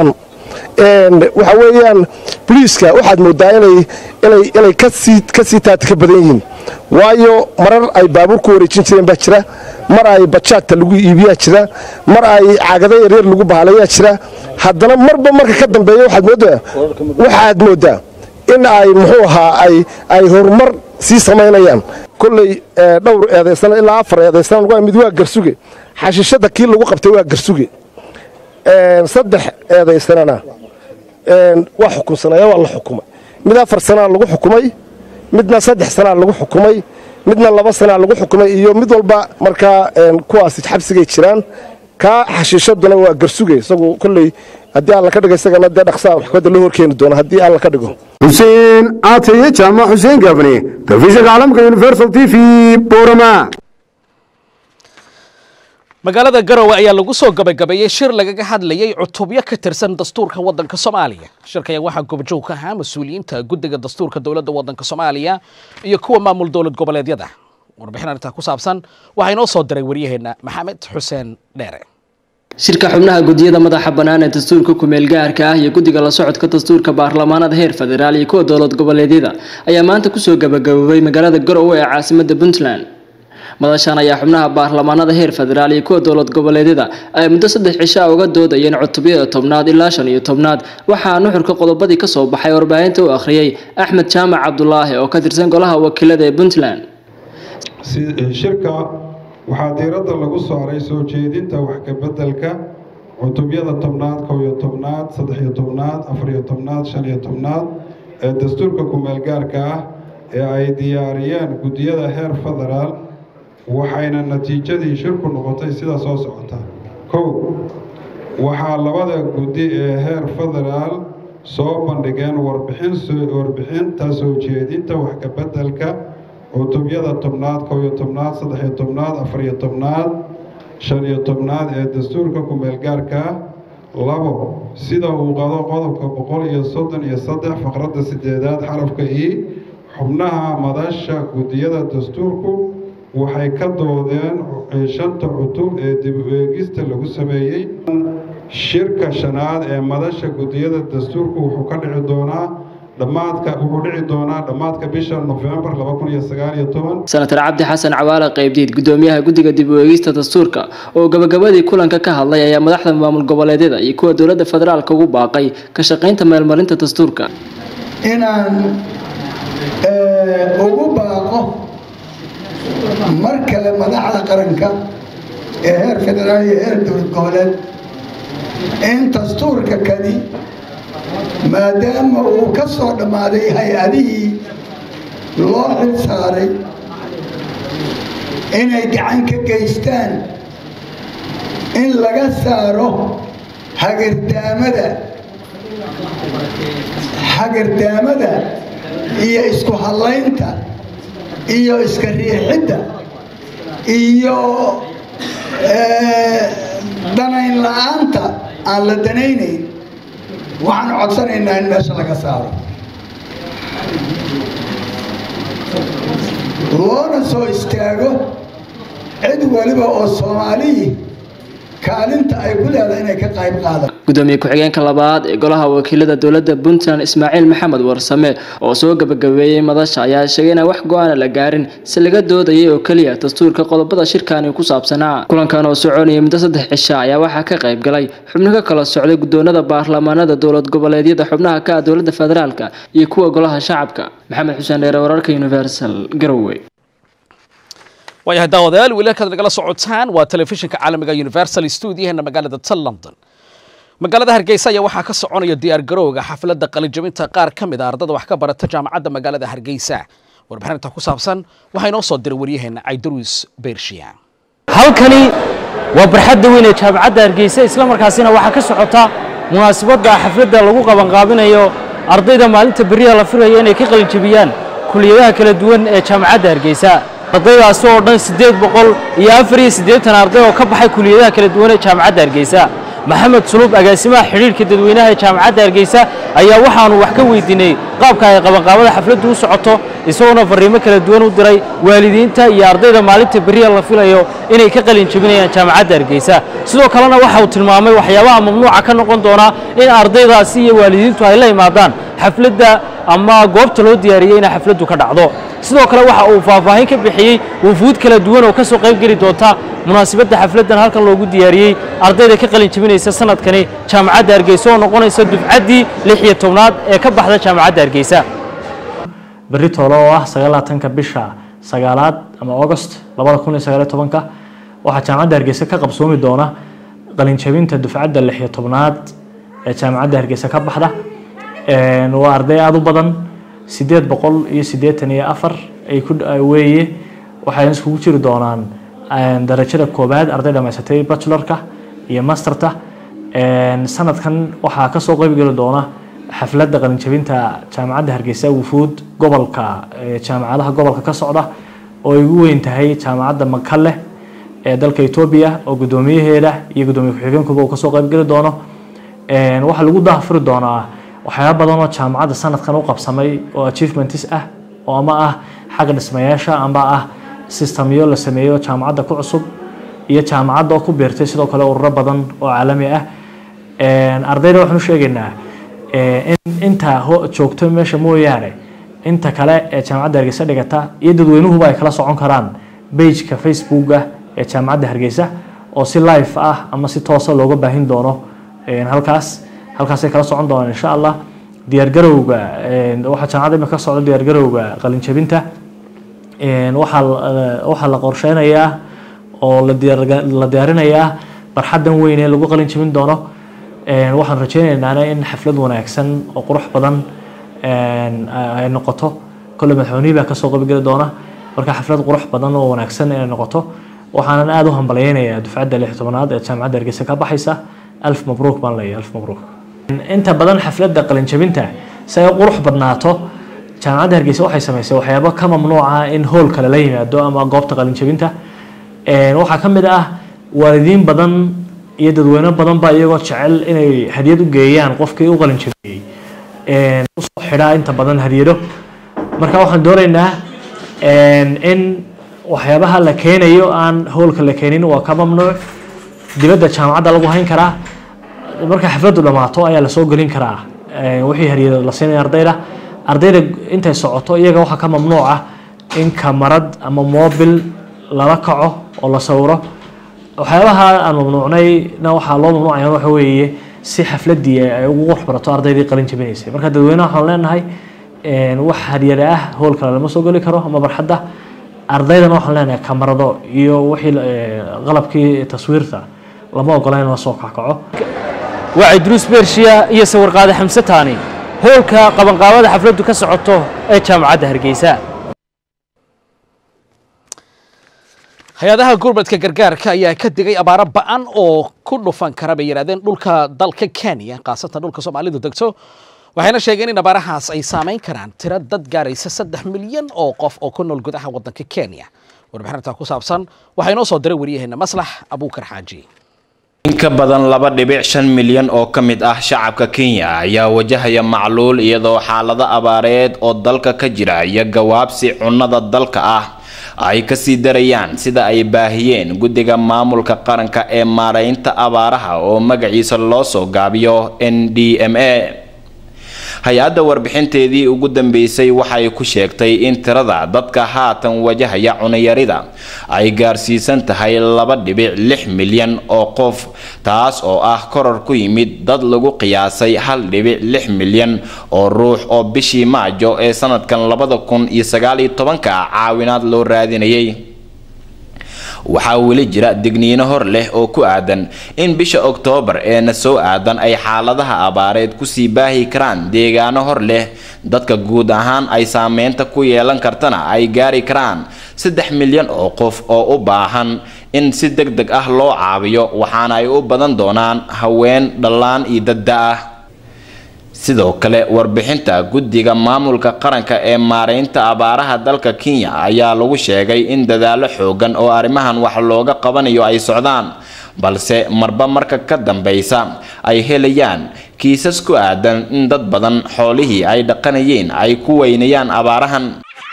waxa weeyaan boliiska waxaad moodaa inay ka sii taati ka badan yihiin waayo marar ay baabuur ku wareejin jireen baa jira mar ay bajaadta lagu iibiyaa jira mar ay caagada yaryar lagu bahalayaa jira haddana marba marka ka dambeeya waxaad moodaa in ay muxuu ahaa ay horumar sii samaynayaan kolley dhowr eedaysana ilaa afar eedaysana mid waa garsuge xashiishadda kii lagu qabtay waa garsuge saddex eedaysanana waa xukunsanaya waa la xukumay mid afar sanaa lagu xukumay midna saddex sanaa lagu xukumay midna laba sanaa lagu xukumay iyo mid walba markaa kuwaasi xabsigay jiraan kaa xashiishaduna waa garsuge isagu kolley haddii alla ka dhigo isagana dee dhaqsaa waxkada loo horkeeni doona haddii alla ka dhigo xuseen caataye jaamac xuseen gaabne telefishinka caalamka universal t v boorama magaalada garowe ayaa lagu soo gabagabeeyey shir lagaga hadlayay cutubyo ka tirsan dastuurka waddanka soomaaliya shirka ayaa waxaa goobjoog ka ahaa mas-uuliyiinta guddiga dastuurka dowladda waddanka soomaaliya iyo kuwa maamul dowlad goboleedyada warbixin arrintaa ku saabsan waxaa inoo soo diray waryaheena maxamed xuseen dheere shirka xubnaha gudiyada madaxa bannaan ee dastuurka kumeel gaarka ah iyo guddiga la socodka dastuurka baarlamaanada heer federaal iyo kuwa dowlad goboleedyada ayaa maanta kusoo gabagaboobay magaalada garowe ee caasimadda puntland madashan ayaa xubnaha baarlamaanada heer federaal iyo kuwa dowlad goboleedyada ay muddo saddex cisho a uga doodayeen cutubyada tobnaad ilaa shan iyo tobnaad waxaa nuxurka qodobadii kasoo baxay warbaahinta u akhriyey axmed jaamac cabdulaahi oo ka tirsan golaha wakiilada ee puntland shirka waxaa diiradda lagu saaray soo jeedinta wax kabeddelka cutubyada tobnaad kow iyo tobnaad saddex-iyo tobnaad afariyo tobnaad shan iyo tobnaad ee dastuurka kumeelgaarka ah ee ay diyaariyeen guddiyada heer federaal waxayna natiijadii shirku noqotay sida soo socota kow waxaa labada guddi ee heer federaal soo bandhigeen warbixinta soo jeedinta wax kabeddelka cutubyada tobnaad kow iyo tobnaad saddex-iyo tobnaad afariyo tobnaad shan iyo tobnaad ee dastuurka kumeelgaarka ah labo sida uu qado qodobka boqol iyo soddon iyo saddex faqradda sideedaad xarafka i xubnaha madasha guddiyada dastuurku waxay ka doodeen shanta cutub ee dib u eegista lagu sameeyey shirka shanaad ee madasha guddiyada dastuurku wuxuu ka dhici doonaa dhammaadka wuxuu dhici doonaa dhammaadka bisha nofembar laba kun iyo sagaal iyo toban senatar cabdi xasan cawaale qaybdiid guddoomiyaha guddiga dib u eegista dastuurka oo gabagabadii kulanka ka hadlay ayaa madaxda maamul goboleedyada iyo kuwa dowladda federaalka ugu baaqay ka shaqaynta meelmarinta dastuurka inaan ugu baaqo mar kale madaxda qaranka ee heer federaal iyo heer dowlad goboleed in dastuurka kani maadaama uu ka soo dhammaaday hay-adihii loo xil saaray inay gacan ka geystaan in laga saaro hagardaamada hagardaamada iyo isku hallaynta iyo iska riixidda iyo danayn la-aanta aan la danaynayn waxaan codsanaynaa in meesha laga saaro loona soo istaago cid waliba oo soomaaliyi kaalinta ay ku leedahay inay ka qayb qaadaan gudoomiye ku-xigeenka labaad ee golaha wakiilada dowladda puntland ismaaciil maxamed warsame oo soo gabagabeeyey madasha ayaa sheegay inaan wax go-aana la gaarin si laga doodayay oo keliya dastuurka qodobada shirkani ku saabsanaa kulankan oo soconayay muddo saddex cisha ayaa waxaa ka qayb galay xubno ka kala socday guddoonada baarlamaanada dowlad goboleedyada xubnaha ka ah dowladda federaalka iyo kuwa golaha shacabka maxamed xuseen dheere wararka universal garowe waayahay daawadayaal wiilalkaad nagala socotaan waa telefishinka caalamiga universal stuudiyaheena magaalada tal london magaalada hargeysa ayaa waxaa ka soconaya diyaar garowga xafladda qalijabinta qaar ka mid a ardada wax ka barata jaamacadda magaalada hargeysa warbixinta ku saabsan waxaa inoo soo diray waryaheena caydaruus beershiya halkani waa barxadda weyn ee jaamacadda hargeysa islamarkaasina waxaa ka socota munaasabadda xafladda lagu qabanqaabinayo ardayda maalinta beriyaha la filayo inay ka qalinjabiyaan kuliyadaha kala duwan ee jaamacadda hargeysa ardaydaasi oo dhan siddeed boqol iyo afar iyo siddeetan arday oo ka baxay kuliyadaha kala duwan ee jaamacadda hargeysa maxamed sulub agaasimaha xidhiirka dadweynaha ee jaamacadda hargeysa ayaa waxaanu wax ka weydiinay qaabka ay qabanqaabada xafladdu u socoto isagoona fariimo kala duwan u diray waalidiinta iyo ardayda maalinta beriya la filayo inay ka qalin jebinayaan jaamacadda hargeysa sidoo kalena waxa uu tilmaamay waxyaabaha mamnuuca ka noqon doona in ardaydaasi iyo waalidiintu ay la imaadaan xafladda ama goobta loo diyaariyey inay xafladdu ka dhacdo sidoo kale waxa uu faahfaahin ka bixiyey wufuud kala duwan oo ka soo qayb geli doonta munaasabadda xafladdan halkan loogu diyaariyey ardayda ka qalin jebinaysa sanadkani jaamacadda hargeysa oo noqonaysa dufcaddii lix iyo tobnaad ee ka baxda jaamacadda hargeysa berri toole oo ah sagaalaatanka bisha sagaalaad ama august labada kun iyo sagaaliyo tobanka waxaa jaamacadda hargeysa ka qabsoomi doona qalinjabinta dufcadda lix iyo tobnaad ee jaamacadda hargeysa ka baxda waa arday aada u badan sideed boqol iyo siddeetan iyo afar ay ku weeye waxay iskugu jiri doonaan darajada koobaad arday dhamaysatay bachelorka iyo masterta sanadkan waxaa kasoo qeybgeli doona xafladda qalinjabinta jaamacadda hargeysa wufuud gobolka jaamacadaha gobolka ka socda oo ay ugu weyn tahay jaamacadda makale ee dalka etoobiya oo guddoomiyaheeda iyo guddoomiye ku-xigeenkuba uu kasoo qeybgeli doono waxaa lagu daahfuri doonaa waxyaaba badan oo jaamacadda sanadkan u qabsamay oo achievements ah oo ama ah xagga dhismayaasha amba ah systemyo la sameeyo jaamacadda ku cusub iyo jaamacadda oo ku biirtay sidoo kale ururo badan oo caalami ah ardayda waxaan u sheegaynaa in inta joogto meesha mooyaane inta kale ee jaamacadda hargeysa dhigata iyo dadweynuhuba ay kala socon karaan bageka facebooka ee jaamacadda hargeysa oo si live ah ama si toosa looga baahin doono halkaas halkaasay kala socon doonaan insha allah diyaargarowga waxaa jaamacadda imika ka socda diyaargarowga qalinjabinta waxaa waxaa la qorsheynayaa oo la diyaarinayaa barxaddan weyn ee lagu qalin jabin doono waxaan rajeynaynaa in xaflad wanaagsan oo qurux badan ay noqoto kolle madaxweynihii baa kasoo qaybgeli doona marka xaflad qurux badan oo wanaagsan inay noqoto waxaanan aada u hambalyeynayaa dufcadda lix tobanaad ee jaamacadda hargeysa ka baxaysa alf mabruuk baan leeyahay alf mabruuk inta badan xafladda qalinjabinta si ay qurux badnaato jaamacadda hargeysa waxay samaysay waxyaabo ka mamnuuca in hool kale la yimaado ama goobta qalinjabinta waxaa ka mid ah waalidiin badan iyo dadweyne badan ba iyagoo jecel inay hadiyad u geeyaan qofkii u qalinjabiyey usoo xidhaa inta badan hadiyado marka waxaan doonaynaa in waxyaabaha la keenayo aan hoolka la keenin waa ka mamnuuc dibadda jaamacadda lagu hayn karaa marka xafladdu dhammaato ayaa lasoo gelin karaa wixii hadiyado la siinaya ardayda ardayda intay socoto iyaga waxaa ka mamnuuc ah in kamarad ama mobil lala kaco oo la sawiro waxyaabaha aan mamnuucnayna waxaa loo mamnuucaya waxa weeye si xafladii ay ugu qurux barato ardaydii qalin jabinaysay marka dadweynaha waxaan leenahay wax hadiyada ah hool kale lama soo geli karo ama barxadda ardaydana waxaan leenahay kamarado iyo wixii qalabkii taswiirta lama ogola in la soo kackaco waa cidruus bershiya iyo sawirqaade xamse taani hoolka qabanqaabada xafladdu ka socoto ee jaamacadda hargeysa hay-adaha gurmadka gargaarka ayaa ka digay abaaro ba'an oo ku dhufan kara bay yidhahdeen dhulka dalka kenya khaasatan dhulka soomaalidu degto waxayna sheegeen in abaarahaas ay saamayn karaan tiro dad gaaraysa saddex milyan oo qof oo ku nool gudaha waddanka kenya warbixinta ku saabsan waxaa inoo soo diray waryaheena maslax abuukar xaaji in ka badan laba dhibic shan milyan oo ka mid ah shacabka kenya ayaa wajahaya macluul iyadoo xaalado abaareed oo dalka ka jira iyo gawaabsi cunnada dalka ah ay kasii darayaan sida ay baahiyeen guddiga maamulka qaranka ee maaraynta abaaraha oo magaciisa loo soo gaabiyo n d m a hay-adda warbixinteedii ugu dambeysay waxay ku sheegtay in tirada dadka haatan wajahaya cunayarida ay gaarsiisan tahay laba dhibic lix milyan oo qof taas oo ah koror ku yimid dad lagu qiyaasay hal dhibic lix milyan oo ruux oo bishii maajo ee sanadkan labada kun iyo sagaaliyo tobanka caawinaad loo raadinayay waxaa weli jira digniino hor leh oo ku aadan in bisha oktoobar ee na soo aadan ay xaaladaha abaareed kusii baahi karaan deegaano hor leh dadka guud ahaan ay saameynta ku yeelan kartana ay gaari karaan saddex milyan oo qof oo u baahan in si deg deg ah loo caawiyo waxaana ay u badan doonaan haween dhallaan iyo dadda ah sidoo kale warbixinta guddiga maamulka qaranka ee maareynta abaaraha dalka kenya ayaa lagu sheegay in dadaallo xoogan oo arrimahan wax looga qabanayo ay socdaan balse marba marka ka dambeysa ay helayaan kiisas ku aadan in dad badan xoolihii ay dhaqanayeen ay ku weynayaan abaarahan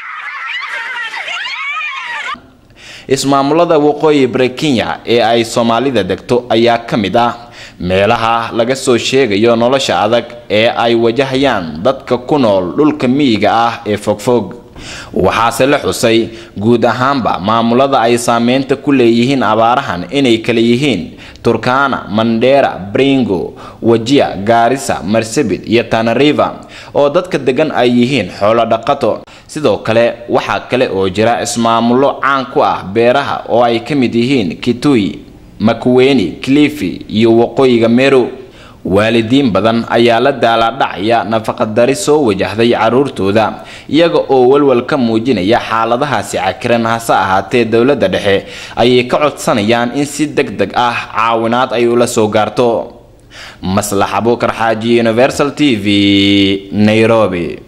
ismaamulada waqooyi bari kenya ee ay soomaalida degto ayaa ka mid ah meelaha laga soo sheegayo nolosha adag ee ay wajahayaan dadka ku nool dhulka miyiga ah ee fogfog waxaase la xusay guud ahaanba maamulada ay saameynta ku leeyihiin abaarahan inay kala yihiin turkana mandera bringo wajia gaarisa marsabit iyo tanariva oo dadka degan ay yihiin xoolo dhaqato sidoo kale waxaa kale oo jira ismaamulo caan ku ah beeraha oo ay ka mid yihiin kitui makuweni clifi iyo waqooyiga meru waalidiin badan ayaa la daalaadhacaya nafaqadari soo wajahday caruurtooda iyaga oo walwal ka muujinaya xaaladahaasi cakiran hase ahaatee dowladda dhexe ayay ka codsanayaan in si deg deg ah caawinaad ay ula soo gaarto maslax abuukar xaaji universal t v nairobi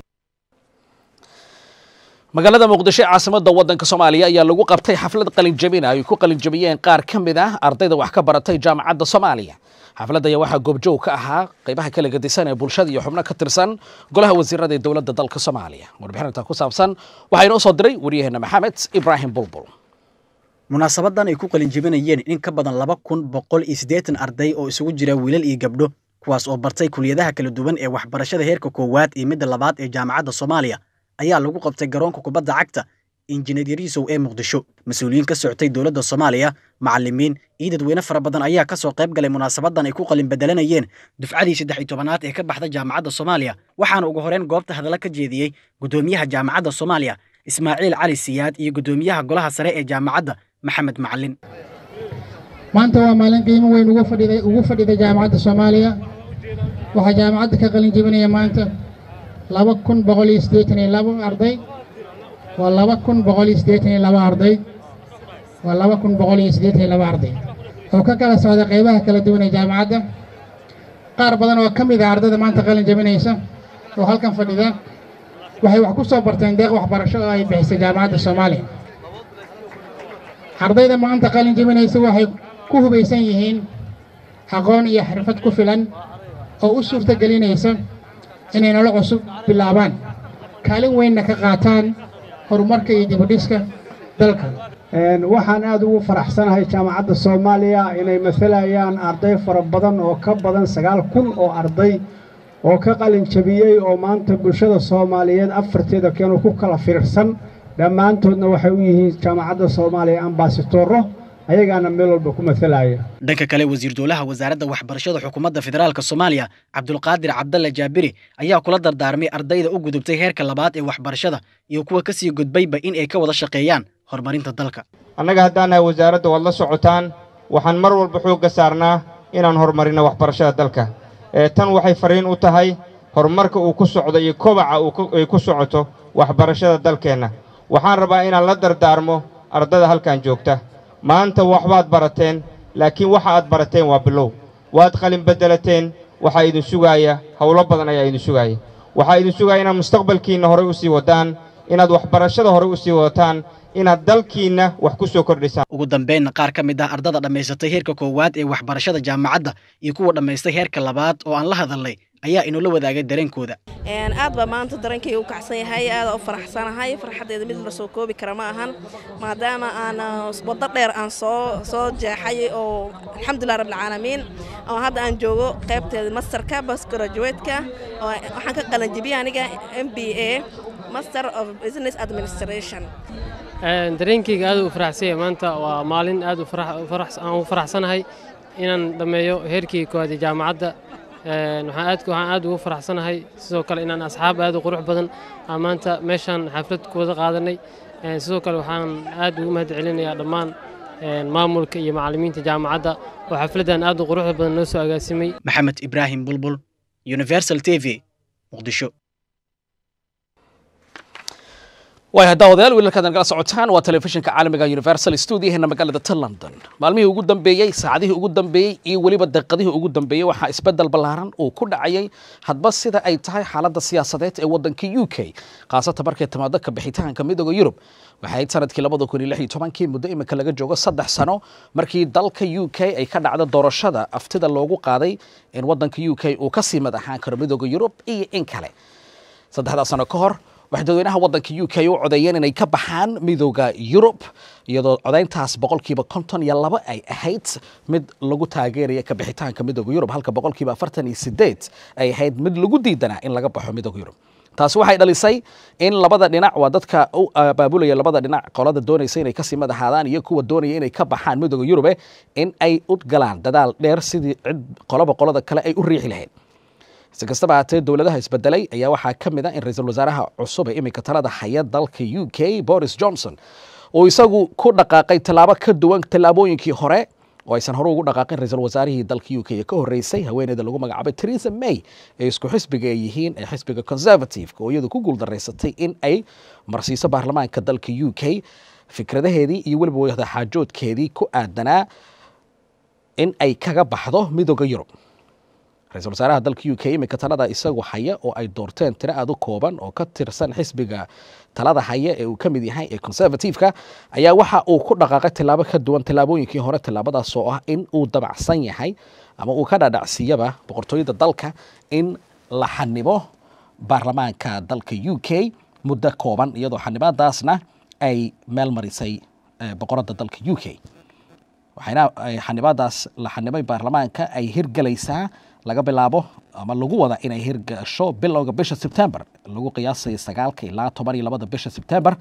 magaalada muqdisho ee caasimadda waddanka soomaaliya ayaa lagu qabtay xaflad qalinjabin ay ku qalinjabiyeen qaar ka mid ah ardayda wax ka baratay jaamacadda soomaaliya xafladda ayaa waxaa goobjoog ka ahaa qaybaha kala gedisan ee bulshada iyo xubno ka tirsan golaha wasiirada ee dowladda dalka soomaaliya warbixinta ku saabsan waxaa inoo soo diray waryaheena maxamed ibraahim bulbul munaasabadan ay ku qalinjabinayeen in ka badan laba kun boqol iyo siddeetan arday oo isugu jira wiilal iyo gabdho kuwaas oo bartay kuliyadaha kala duwan ee waxbarashada heerka koowaad iyo midda labaad ee jaamacadda soomaaliya ayaa lagu qabtay garoonka kubadda cagta injineer yariisow ee muqdisho mas-uuliyiin ka socotay dowladda soomaaliya macallimiin iyo dadweyne fara badan ayaa ka soo qayb galay munaasabadan ay ku qalin bedelanayeen dufcadii saddex iyo tobanaad ee ka baxda jaamacadda soomaaliya waxaana ugu horreyn goobta hadalla ka jeediyey guddoomiyaha jaamacadda soomaaliya ismaaciil cali siyaad iyo guddoomiyaha golaha sare ee jaamacadda maxamed macalin maanta waa maalin qiimo weyn ugu fadhiday ugu fadhiday jaamacadda soomaaliya waxaa jaamacadda ka qalin jebinaya maanta laba kun boqol iyo siddeetan iyo laba arday waa laba kun boqol iyo siddeetan iyo laba arday waa laba kun boqol iyo siddeetan iyo laba arday oo ka kala socda qaybaha kala duwan ee jaamacadda qaar badan oo ka mid ah ardayda maanta qalin jebinaysa oo halkan fadhida waxay wax ku soo barteen deeq waxbarasho oo ay bixisay jaamacadda soomaaliya ardayda maanta qalin jebinaysa waxay ku hubaysan yihiin aqoon iyo xirfad ku filan oo u suurta gelinaysa inay nolol cusub bilaabaan kaalin weynna ka qaataan horumarka iyo dibudhiska dalka waxaan aad ugu faraxsanahay jaamacadda soomaaliya inay masalayaan arday fara badan oo ka badan sagaal kun oo arday oo ka qalin jabiyey oo maanta bulshada soomaaliyeed afarteeda keenu ku kala fiirsan dhammaantoodna waxay u yihiin jaamacadda soomaaliya ambaasitoro ayagaana meel walba ku masalaya dhanka kale wasiir dowlaha wasaaradda waxbarashada xukuumadda federaalka soomaaliya cabdulqaadir cabdalle jaabiri ayaa kula dardaarmay ardayda u gudubtay heerka labaad ee waxbarashada iyo kuwa ka sii gudbayba in ay ka wada shaqeeyaan horumarinta dalka annaga haddaan nahay wasaaradda waad la socotaan waxaan mar walba xoogga saarnaa inaan horumarinno waxbarashada dalka ee tan waxay fariin u tahay horumarka uu ku socdo iyo kobaca ay ku socoto waxbarashada dalkeenna waxaan rabaa inaan la dardaarmo ardada halkan joogta maanta waxbaad barateen laakiin waxa aad barateen waa bilow waad qalin beddelateen waxaa idin sugaaya howlo badan ayaa idin sugaaya waxaa idin sugaaya inaad mustaqbalkiinna horey u sii wadaan inaad waxbarashada horey u sii wadataan inaad dalkiinna wax ku soo kordhisaan ugu dambeynna qaar ka mid ah ardada dhammaysatay heerka koowaad ee waxbarashada jaamacadda iyo kuwa dhammaystay heerka labaad oo aan la hadalnay ayaa inoola wadaagay dareenkooda aad baa maanta dareenkayga u kacsan yahay aada u faraxsanahay farxaddeeda mid la soo koobi kara ma ahan maadaama aan waddo dheer aan soo soo jeexay oo alxamdulilah rabbilcaalamiin oo hadda aan joogo qaybteeda masterka bas graduate-ka oo waxaan ka qalanjibiyey aniga m b a master of business administration dareenkayga aad u faraxsan yahay maanta waa maalin aad aan u faraxsanahay inaan dhammeeyo heerkii koowaad ee jaamacadda waxaan aad ugu faraxsanahay sidoo kale inaan asxaab aad u qurux badan aan maanta meeshaan xaflad ku wada qaadanay sidoo kale waxaan aad ugu mahad celinayaa dhammaan maamulka iyo macallimiinta jaamacadda oo xafladdan aad u quruxda badan noo soo agaasimay maxamed ibraahim bulbul universal t v muqdisho waaya daawadayaal wiilalkaad nagala socotaan waa telefishinka caalamiga universal studioheena magaalada ta london maalmihii ugu dambeeyey saacadihii ugu dambeeyey iyo weliba daqiiqadihii ugu dambeeyey waxaa isbedel ballaaran uu ku dhacayay hadba sida ay tahay xaaladda siyaasadeed ee waddanka u k khaasatan markay timaado ka bixitaanka midooda yurub waxay ahayd sanadkii labada kun iyo lix iyo tobankii muddo imika laga joogo saddex sano markii dalka u k ay ka dhacdo doorashada aftida loogu qaaday in waddanka u k uu kasii mad ahaan karo midooda yurub iyo in kale saddexdaa sano ka hor waxay dadweynaha waddanka u k u codeeyeen inay ka baxaan midooda yurub iyadoo codayntaas boqolkiiba konton iyo laba ay ahayd mid lagu taageeraya ka bixitaanka midooda yurub halka boqolkiiba afartan iyo sideed ay ahayd mid lagu diidanaa in laga baxo midooda yurub taasi waxay dhalisay in labada dhinac waa dadka u abaabulaya labada dhinac qolada doonaysa inay kasii madaxaadaan iyo kuwa doonaya inay ka baxaan midooda yurube in ay u galaan dadaal dheer sidii cid qoloba qolada kale ay u riixi lahayd si kastaba haatee dowladaha isbedelay ayaa waxaa ka mid a in ra-iisul wasaaraha cusub ee iminka talada haya dalka u k boris johnson uu isagu ku dhaqaaqay tallaabo ka duwan tallaabooyinkii hore oo aysan hore ugu dhaqaaqin ra-iisul wasaarihii dalka u k ee ka horreysay haweeneyda lagu magacaabay theresa may ee isku xisbiga ay yihiin ee xisbiga conservative-ka oo iyadu ku guuldaraysatay in ay marsiiso baarlamaanka dalka u k fikradaheedii iyo weliba wadaxaajoodkeedii ku aadanaa in ay kaga baxdo midooda yurub ra-iisul wasaaraha dalka u k iminka talada isagu haya oo ay doorteen tiro aad u kooban oo ka tirsan xisbiga talada haya ee uu ka mid yahay ee conservative-ka ayaa waxa uu ku dhaqaaqay tillaabo ka duwan tallaabooyinkii hore tallaabadaas oo ah in uu dabacsan yahay ama uu ka dhadhacsiyaba boqortooyada dalka in la xanibo baarlamaanka dalka u k muddo kooban iyadoo xanibaadaasna ay meel marisay boqoradda dalka u k waxayna xanibaadaas la xanibay baarlamaanka ay hirgelaysaa laga bilaabo ama lagu wada inay hirgasho bilowga bisha sebtember lagu qiyaasaya sagaalka ilaa toban iyo labada bisha sebtember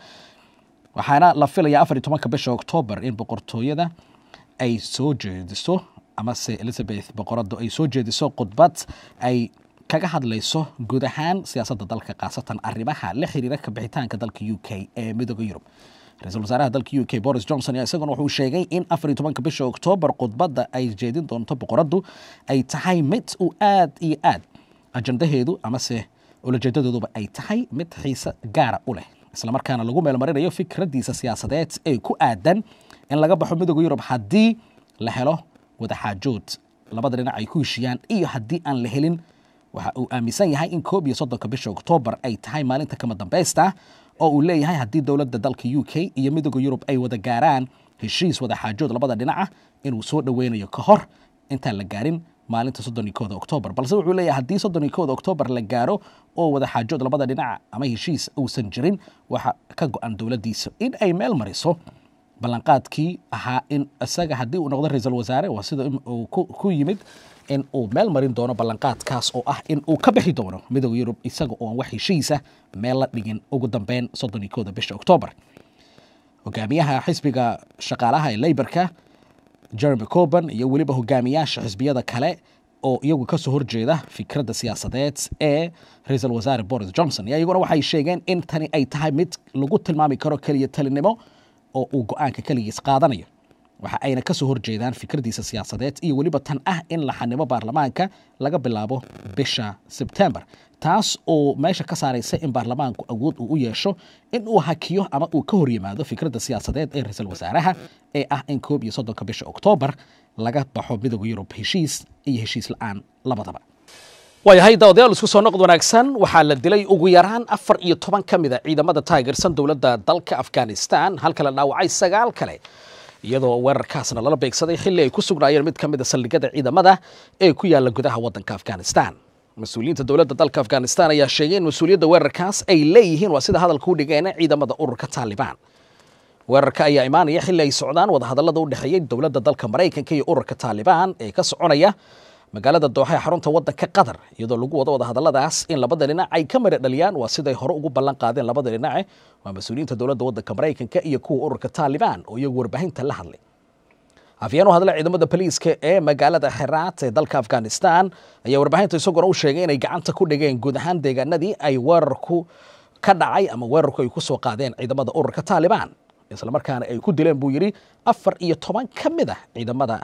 waxaana la filaya afar iyo tobanka bisha octoober in boqortooyada ay soo jeediso amase elizabeth boqoradu ay soo jeediso khudbad ay kaga hadlayso guud ahaan siyaasadda dalka khaasatan arrimaha la xiriira ka bixitaanka dalka u k ee midooda yurub ra-iisul wasaaraha dalka u k boris johnson ayaa isaguna wuxuu sheegay in afar iyo tobanka bisha oktoobar khudbadda ay jeedin doonto boqoraddu ay tahay mid uu aad iyo aad ajandaheedu amase ulajeedadooduba ay tahay mid xiise gaara u leh islamarkaana lagu meelmarinayo fikraddiisa siyaasadeed ee ku aadan in laga baxo midooda yurub haddii la helo wadaxaajood labada dhinac ay ku heshiyaan iyo haddii aan la helin waxa uu aaminsan yahay in koob iyo soddonka bisha oktoobar ay tahay maalinta kama dambaysta oo uu leeyahay haddii dowladda dalka u k iyo midooda yurub ay wada gaaraan heshiis wadaxaajood labada dhinaca inuu soo dhoweynayo ka hor intaan la gaarin maalinta soddon iyo kooda oktoobar balse wuxuu leeyahay haddii soddon iyo kooda oktoobar la gaaro oo wadaxaajood labada dhinaca ama heshiis uusan jirin waxa ka go-an dowladdiisa in ay meel mariso ballanqaadkii ahaa in isaga haddii uu noqdo ra-iisul wasaare waa sida uu ku yimid in uu meel marin doono ballanqaadkaas oo ah in uu ka bixi doono midooda yurub isaga oo aan wax heshiisa meel la dhigin ugu dambeyn soddon iyo kooda bisha oktoobar hogaamiyaha xisbiga shaqaalaha ee leybarka jeremy coban iyo weliba hogaamiyaasha xisbiyada kale oo iyagu kasoo horjeeda fikradda siyaasadeed ee ra-iisul wasaare boris johnson ayaa iyaguna waxay sheegeen in tani ay tahay mid lagu tilmaami karo keliya talinimo oo uu go-aanka keligiis qaadanayo waxa ayna kasoo horjeedaan fikraddiisa siyaasadeed iyo weliba tan ah in la xanimo baarlamaanka laga bilaabo bisha sebtember taas oo meesha ka saaraysa in baarlamaanku awood uu u yeesho in uu hakiyo ama uu ka hor yimaado fikradda siyaasadeed ee ra-iisul wasaaraha ee ah in koob iyo soddonka bisha oktoobar laga baxo midooda yurub heshiis iyo heshiis la-aan labadaba waayahay daawadayaal isku soo noqod wanaagsan waxaa la dilay ugu yaraan afar iyo toban ka mid a ciidamada taageersan dowladda dalka afghanistan halka la dhaawacay sagaal kale iyadoo weerarkaasna lala beegsaday xilli ay ku sugnaayeen mid ka mid a saldhigyada ciidamada ee ku yaala gudaha waddanka afghanistan mas-uuliyiinta dowladda dalka afghanistan ayaa sheegay in mas-uuliyadda weerarkaas ay leeyihiin waa sida hadalka u dhigeen ciidamada ururka taalibaan weerarka ayaa imaanaya xilli ay socdaan wadahadallada u dhexeeyey dowladda dalka maraykanka iyo ururka taalibaan ee ka soconaya magaalada dooxa ee xarunta waddanka qatar iyadoo lagu wado wadahadalladaas in labada dhinac ay ka mara dhaliyaan waa siday hore ugu ballan qaadeen labada dhinace waa mas-uuliyiinta dowladda waddanka maraykanka iyo kuwa ururka taalibaan oo iyagu warbaahinta la hadlay afyeen u hadla ciidamada boliiska ee magaalada xeraat ee dalka afghanistan ayaa warbaahinta isaguna u sheegay inay gacanta ku dhigeen guud ahaan deegaanadii ay weerarku ka dhacay ama weerarku ay ku soo qaadeen ciidamada ururka taalibaan islamarkaana ay ku dileen buu yidhi afar iyo toban ka mid ah ciidamada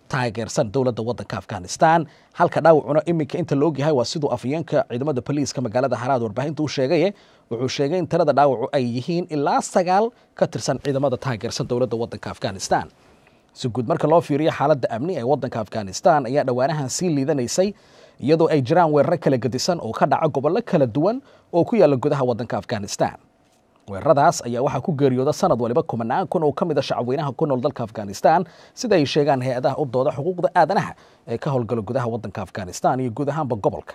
taageersan dowladda waddanka afghanistan halka dhaawacuna iminka inta la ogyahay waa siduu afhayeenka ciidamada boliiska magaalada haraad warbaahinta u sheegaye wuxuu sheegay in tirada dhaawacu ay yihiin ilaa sagaal ka tirsan ciidamada taageersan dowladda waddanka afghanistan si guud marka loo fiiriyo xaaladda amni ee waddanka afghanistan ayaa dhowaanahan sii liidanaysay iyadoo ay jiraan weeraro kala gedisan oo ka dhaca gobollo kala duwan oo ku yaalla gudaha waddanka afghanistan weeraradaas ayaa waxaa ku geeriyooda sanad waliba kumanaan kun oo ka mid a shacabweynaha ku nool dalka afghanistan sida ay sheegaan hay-adaha u dooda xuquuqda aadanaha ee ka howlgala gudaha waddanka afghanistan iyo guud ahaanba gobolka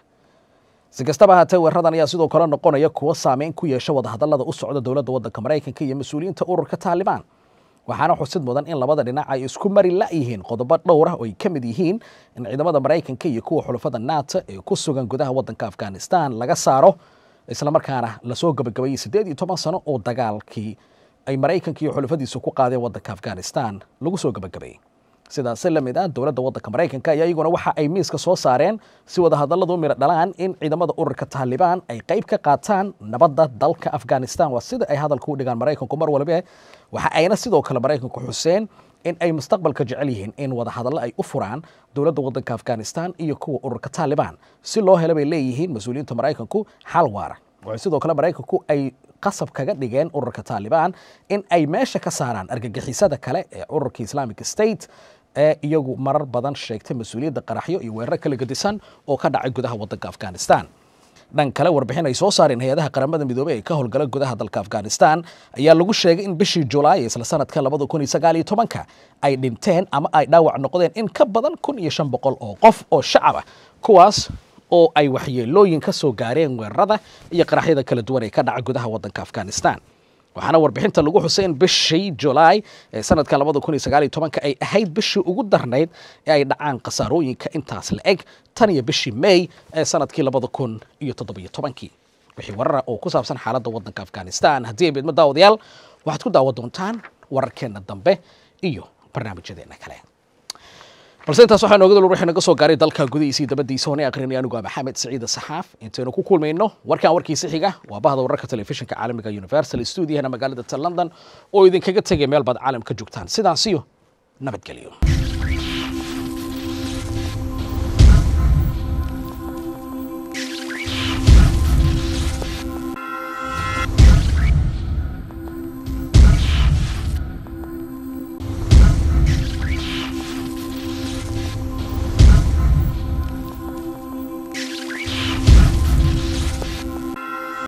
si kastaba haatee weeraradan ayaa sidoo kale noqonaya kuwo saameyn ku yeesha wadahadallada u socda dowladda waddanka maraykanka iyo mas-uuliyiinta ururka taalibaan waxaana xusid mudan in labada dhinac ay isku mari la-yihiin qodobo dhowr ah oo ay ka mid yihiin in ciidamada maraykanka iyo kuwa xulafada nato ee ku sugan gudaha waddanka afghanistan laga saaro islamarkaana lasoo gabagabayey siddeed iyo toban sano oo dagaalkii ay maraykanka iyo xulafadiisu ku qaadeen waddanka afghanistan lagu soo gabagabayey sidaasi la mid ah dowladda waddanka maraykanka ayaa iyaguna waxa ay miiska soo saareen si wadahadalladu miro dhalaan in ciidamada ururka taalibaan ay qayb ka qaataan nabadda dalka afghanistan waa sida ay hadalka u dhigaan maraykanku mar walbe waxa ayna sidoo kale maraykanku xuseen in ay mustaqbalka jecel yihiin in wadahadallo ay u furaan dowladda waddanka afghanistan iyo kuwa ururka taalibaan si loo helo bay leeyihiin mas-uuliyiinta maraykanku xal waara waxay sidoo kale maraykanku ay qasab kaga dhigeen ururka taalibaan in ay meesha ka saaraan argagixisada kale ee ururka islamic state ee iyagu marar badan sheegtay mas-uuliyadda qaraxyo iyo weeraro kala gedisan oo ka dhacay gudaha waddanka afghanistan dhan kale warbixin ay soo saareen hay-adaha qaramada midoobey ee ka howlgala gudaha dalka afghanistan ayaa lagu sheegay in bishii julaay isla sanadka labada kun iyo sagaal iyo tobanka ay dhinteen ama ay dhaawac noqdeen in ka badan kun iyo shan boqol oo qof oo shacab ah kuwaas oo ay waxyeelooyin ka soo gaareen weerarada iyo qaraxyada kala duwan ee ka dhaca gudaha waddanka afghanistan waxaana warbixinta lagu xusay in bishii julaay ee sanadka labada kun iyo sagaal iyo tobanka ay ahayd bishii ugu darnayd ee ay dhacaan khasaarooyinka intaas la eg tan iyo bishii may ee sanadkii labada kun iyo toddobiyo tobankii wixii warara oo ku saabsan xaaladda waddanka afghanistan haddii ay midmo daawadayaal waxaad ku daawan doontaan wararkeenna dambe iyo barnaamijyadeena kale balse intaas waxaa nooga dul wixii naga soo gaaray dalka gudihiisa iyo dabadiisa hoonay aqrinay anigu ah maxamed siciid saxaaf intaynu ku kulmayno warkan warkiisa xiga waa bahda wararka telefishinka caalamiga universal stuudiyahana magaalada london oo idinkaga tegay meel baad caalamka joogtaan sidaasiyo nabadgelyo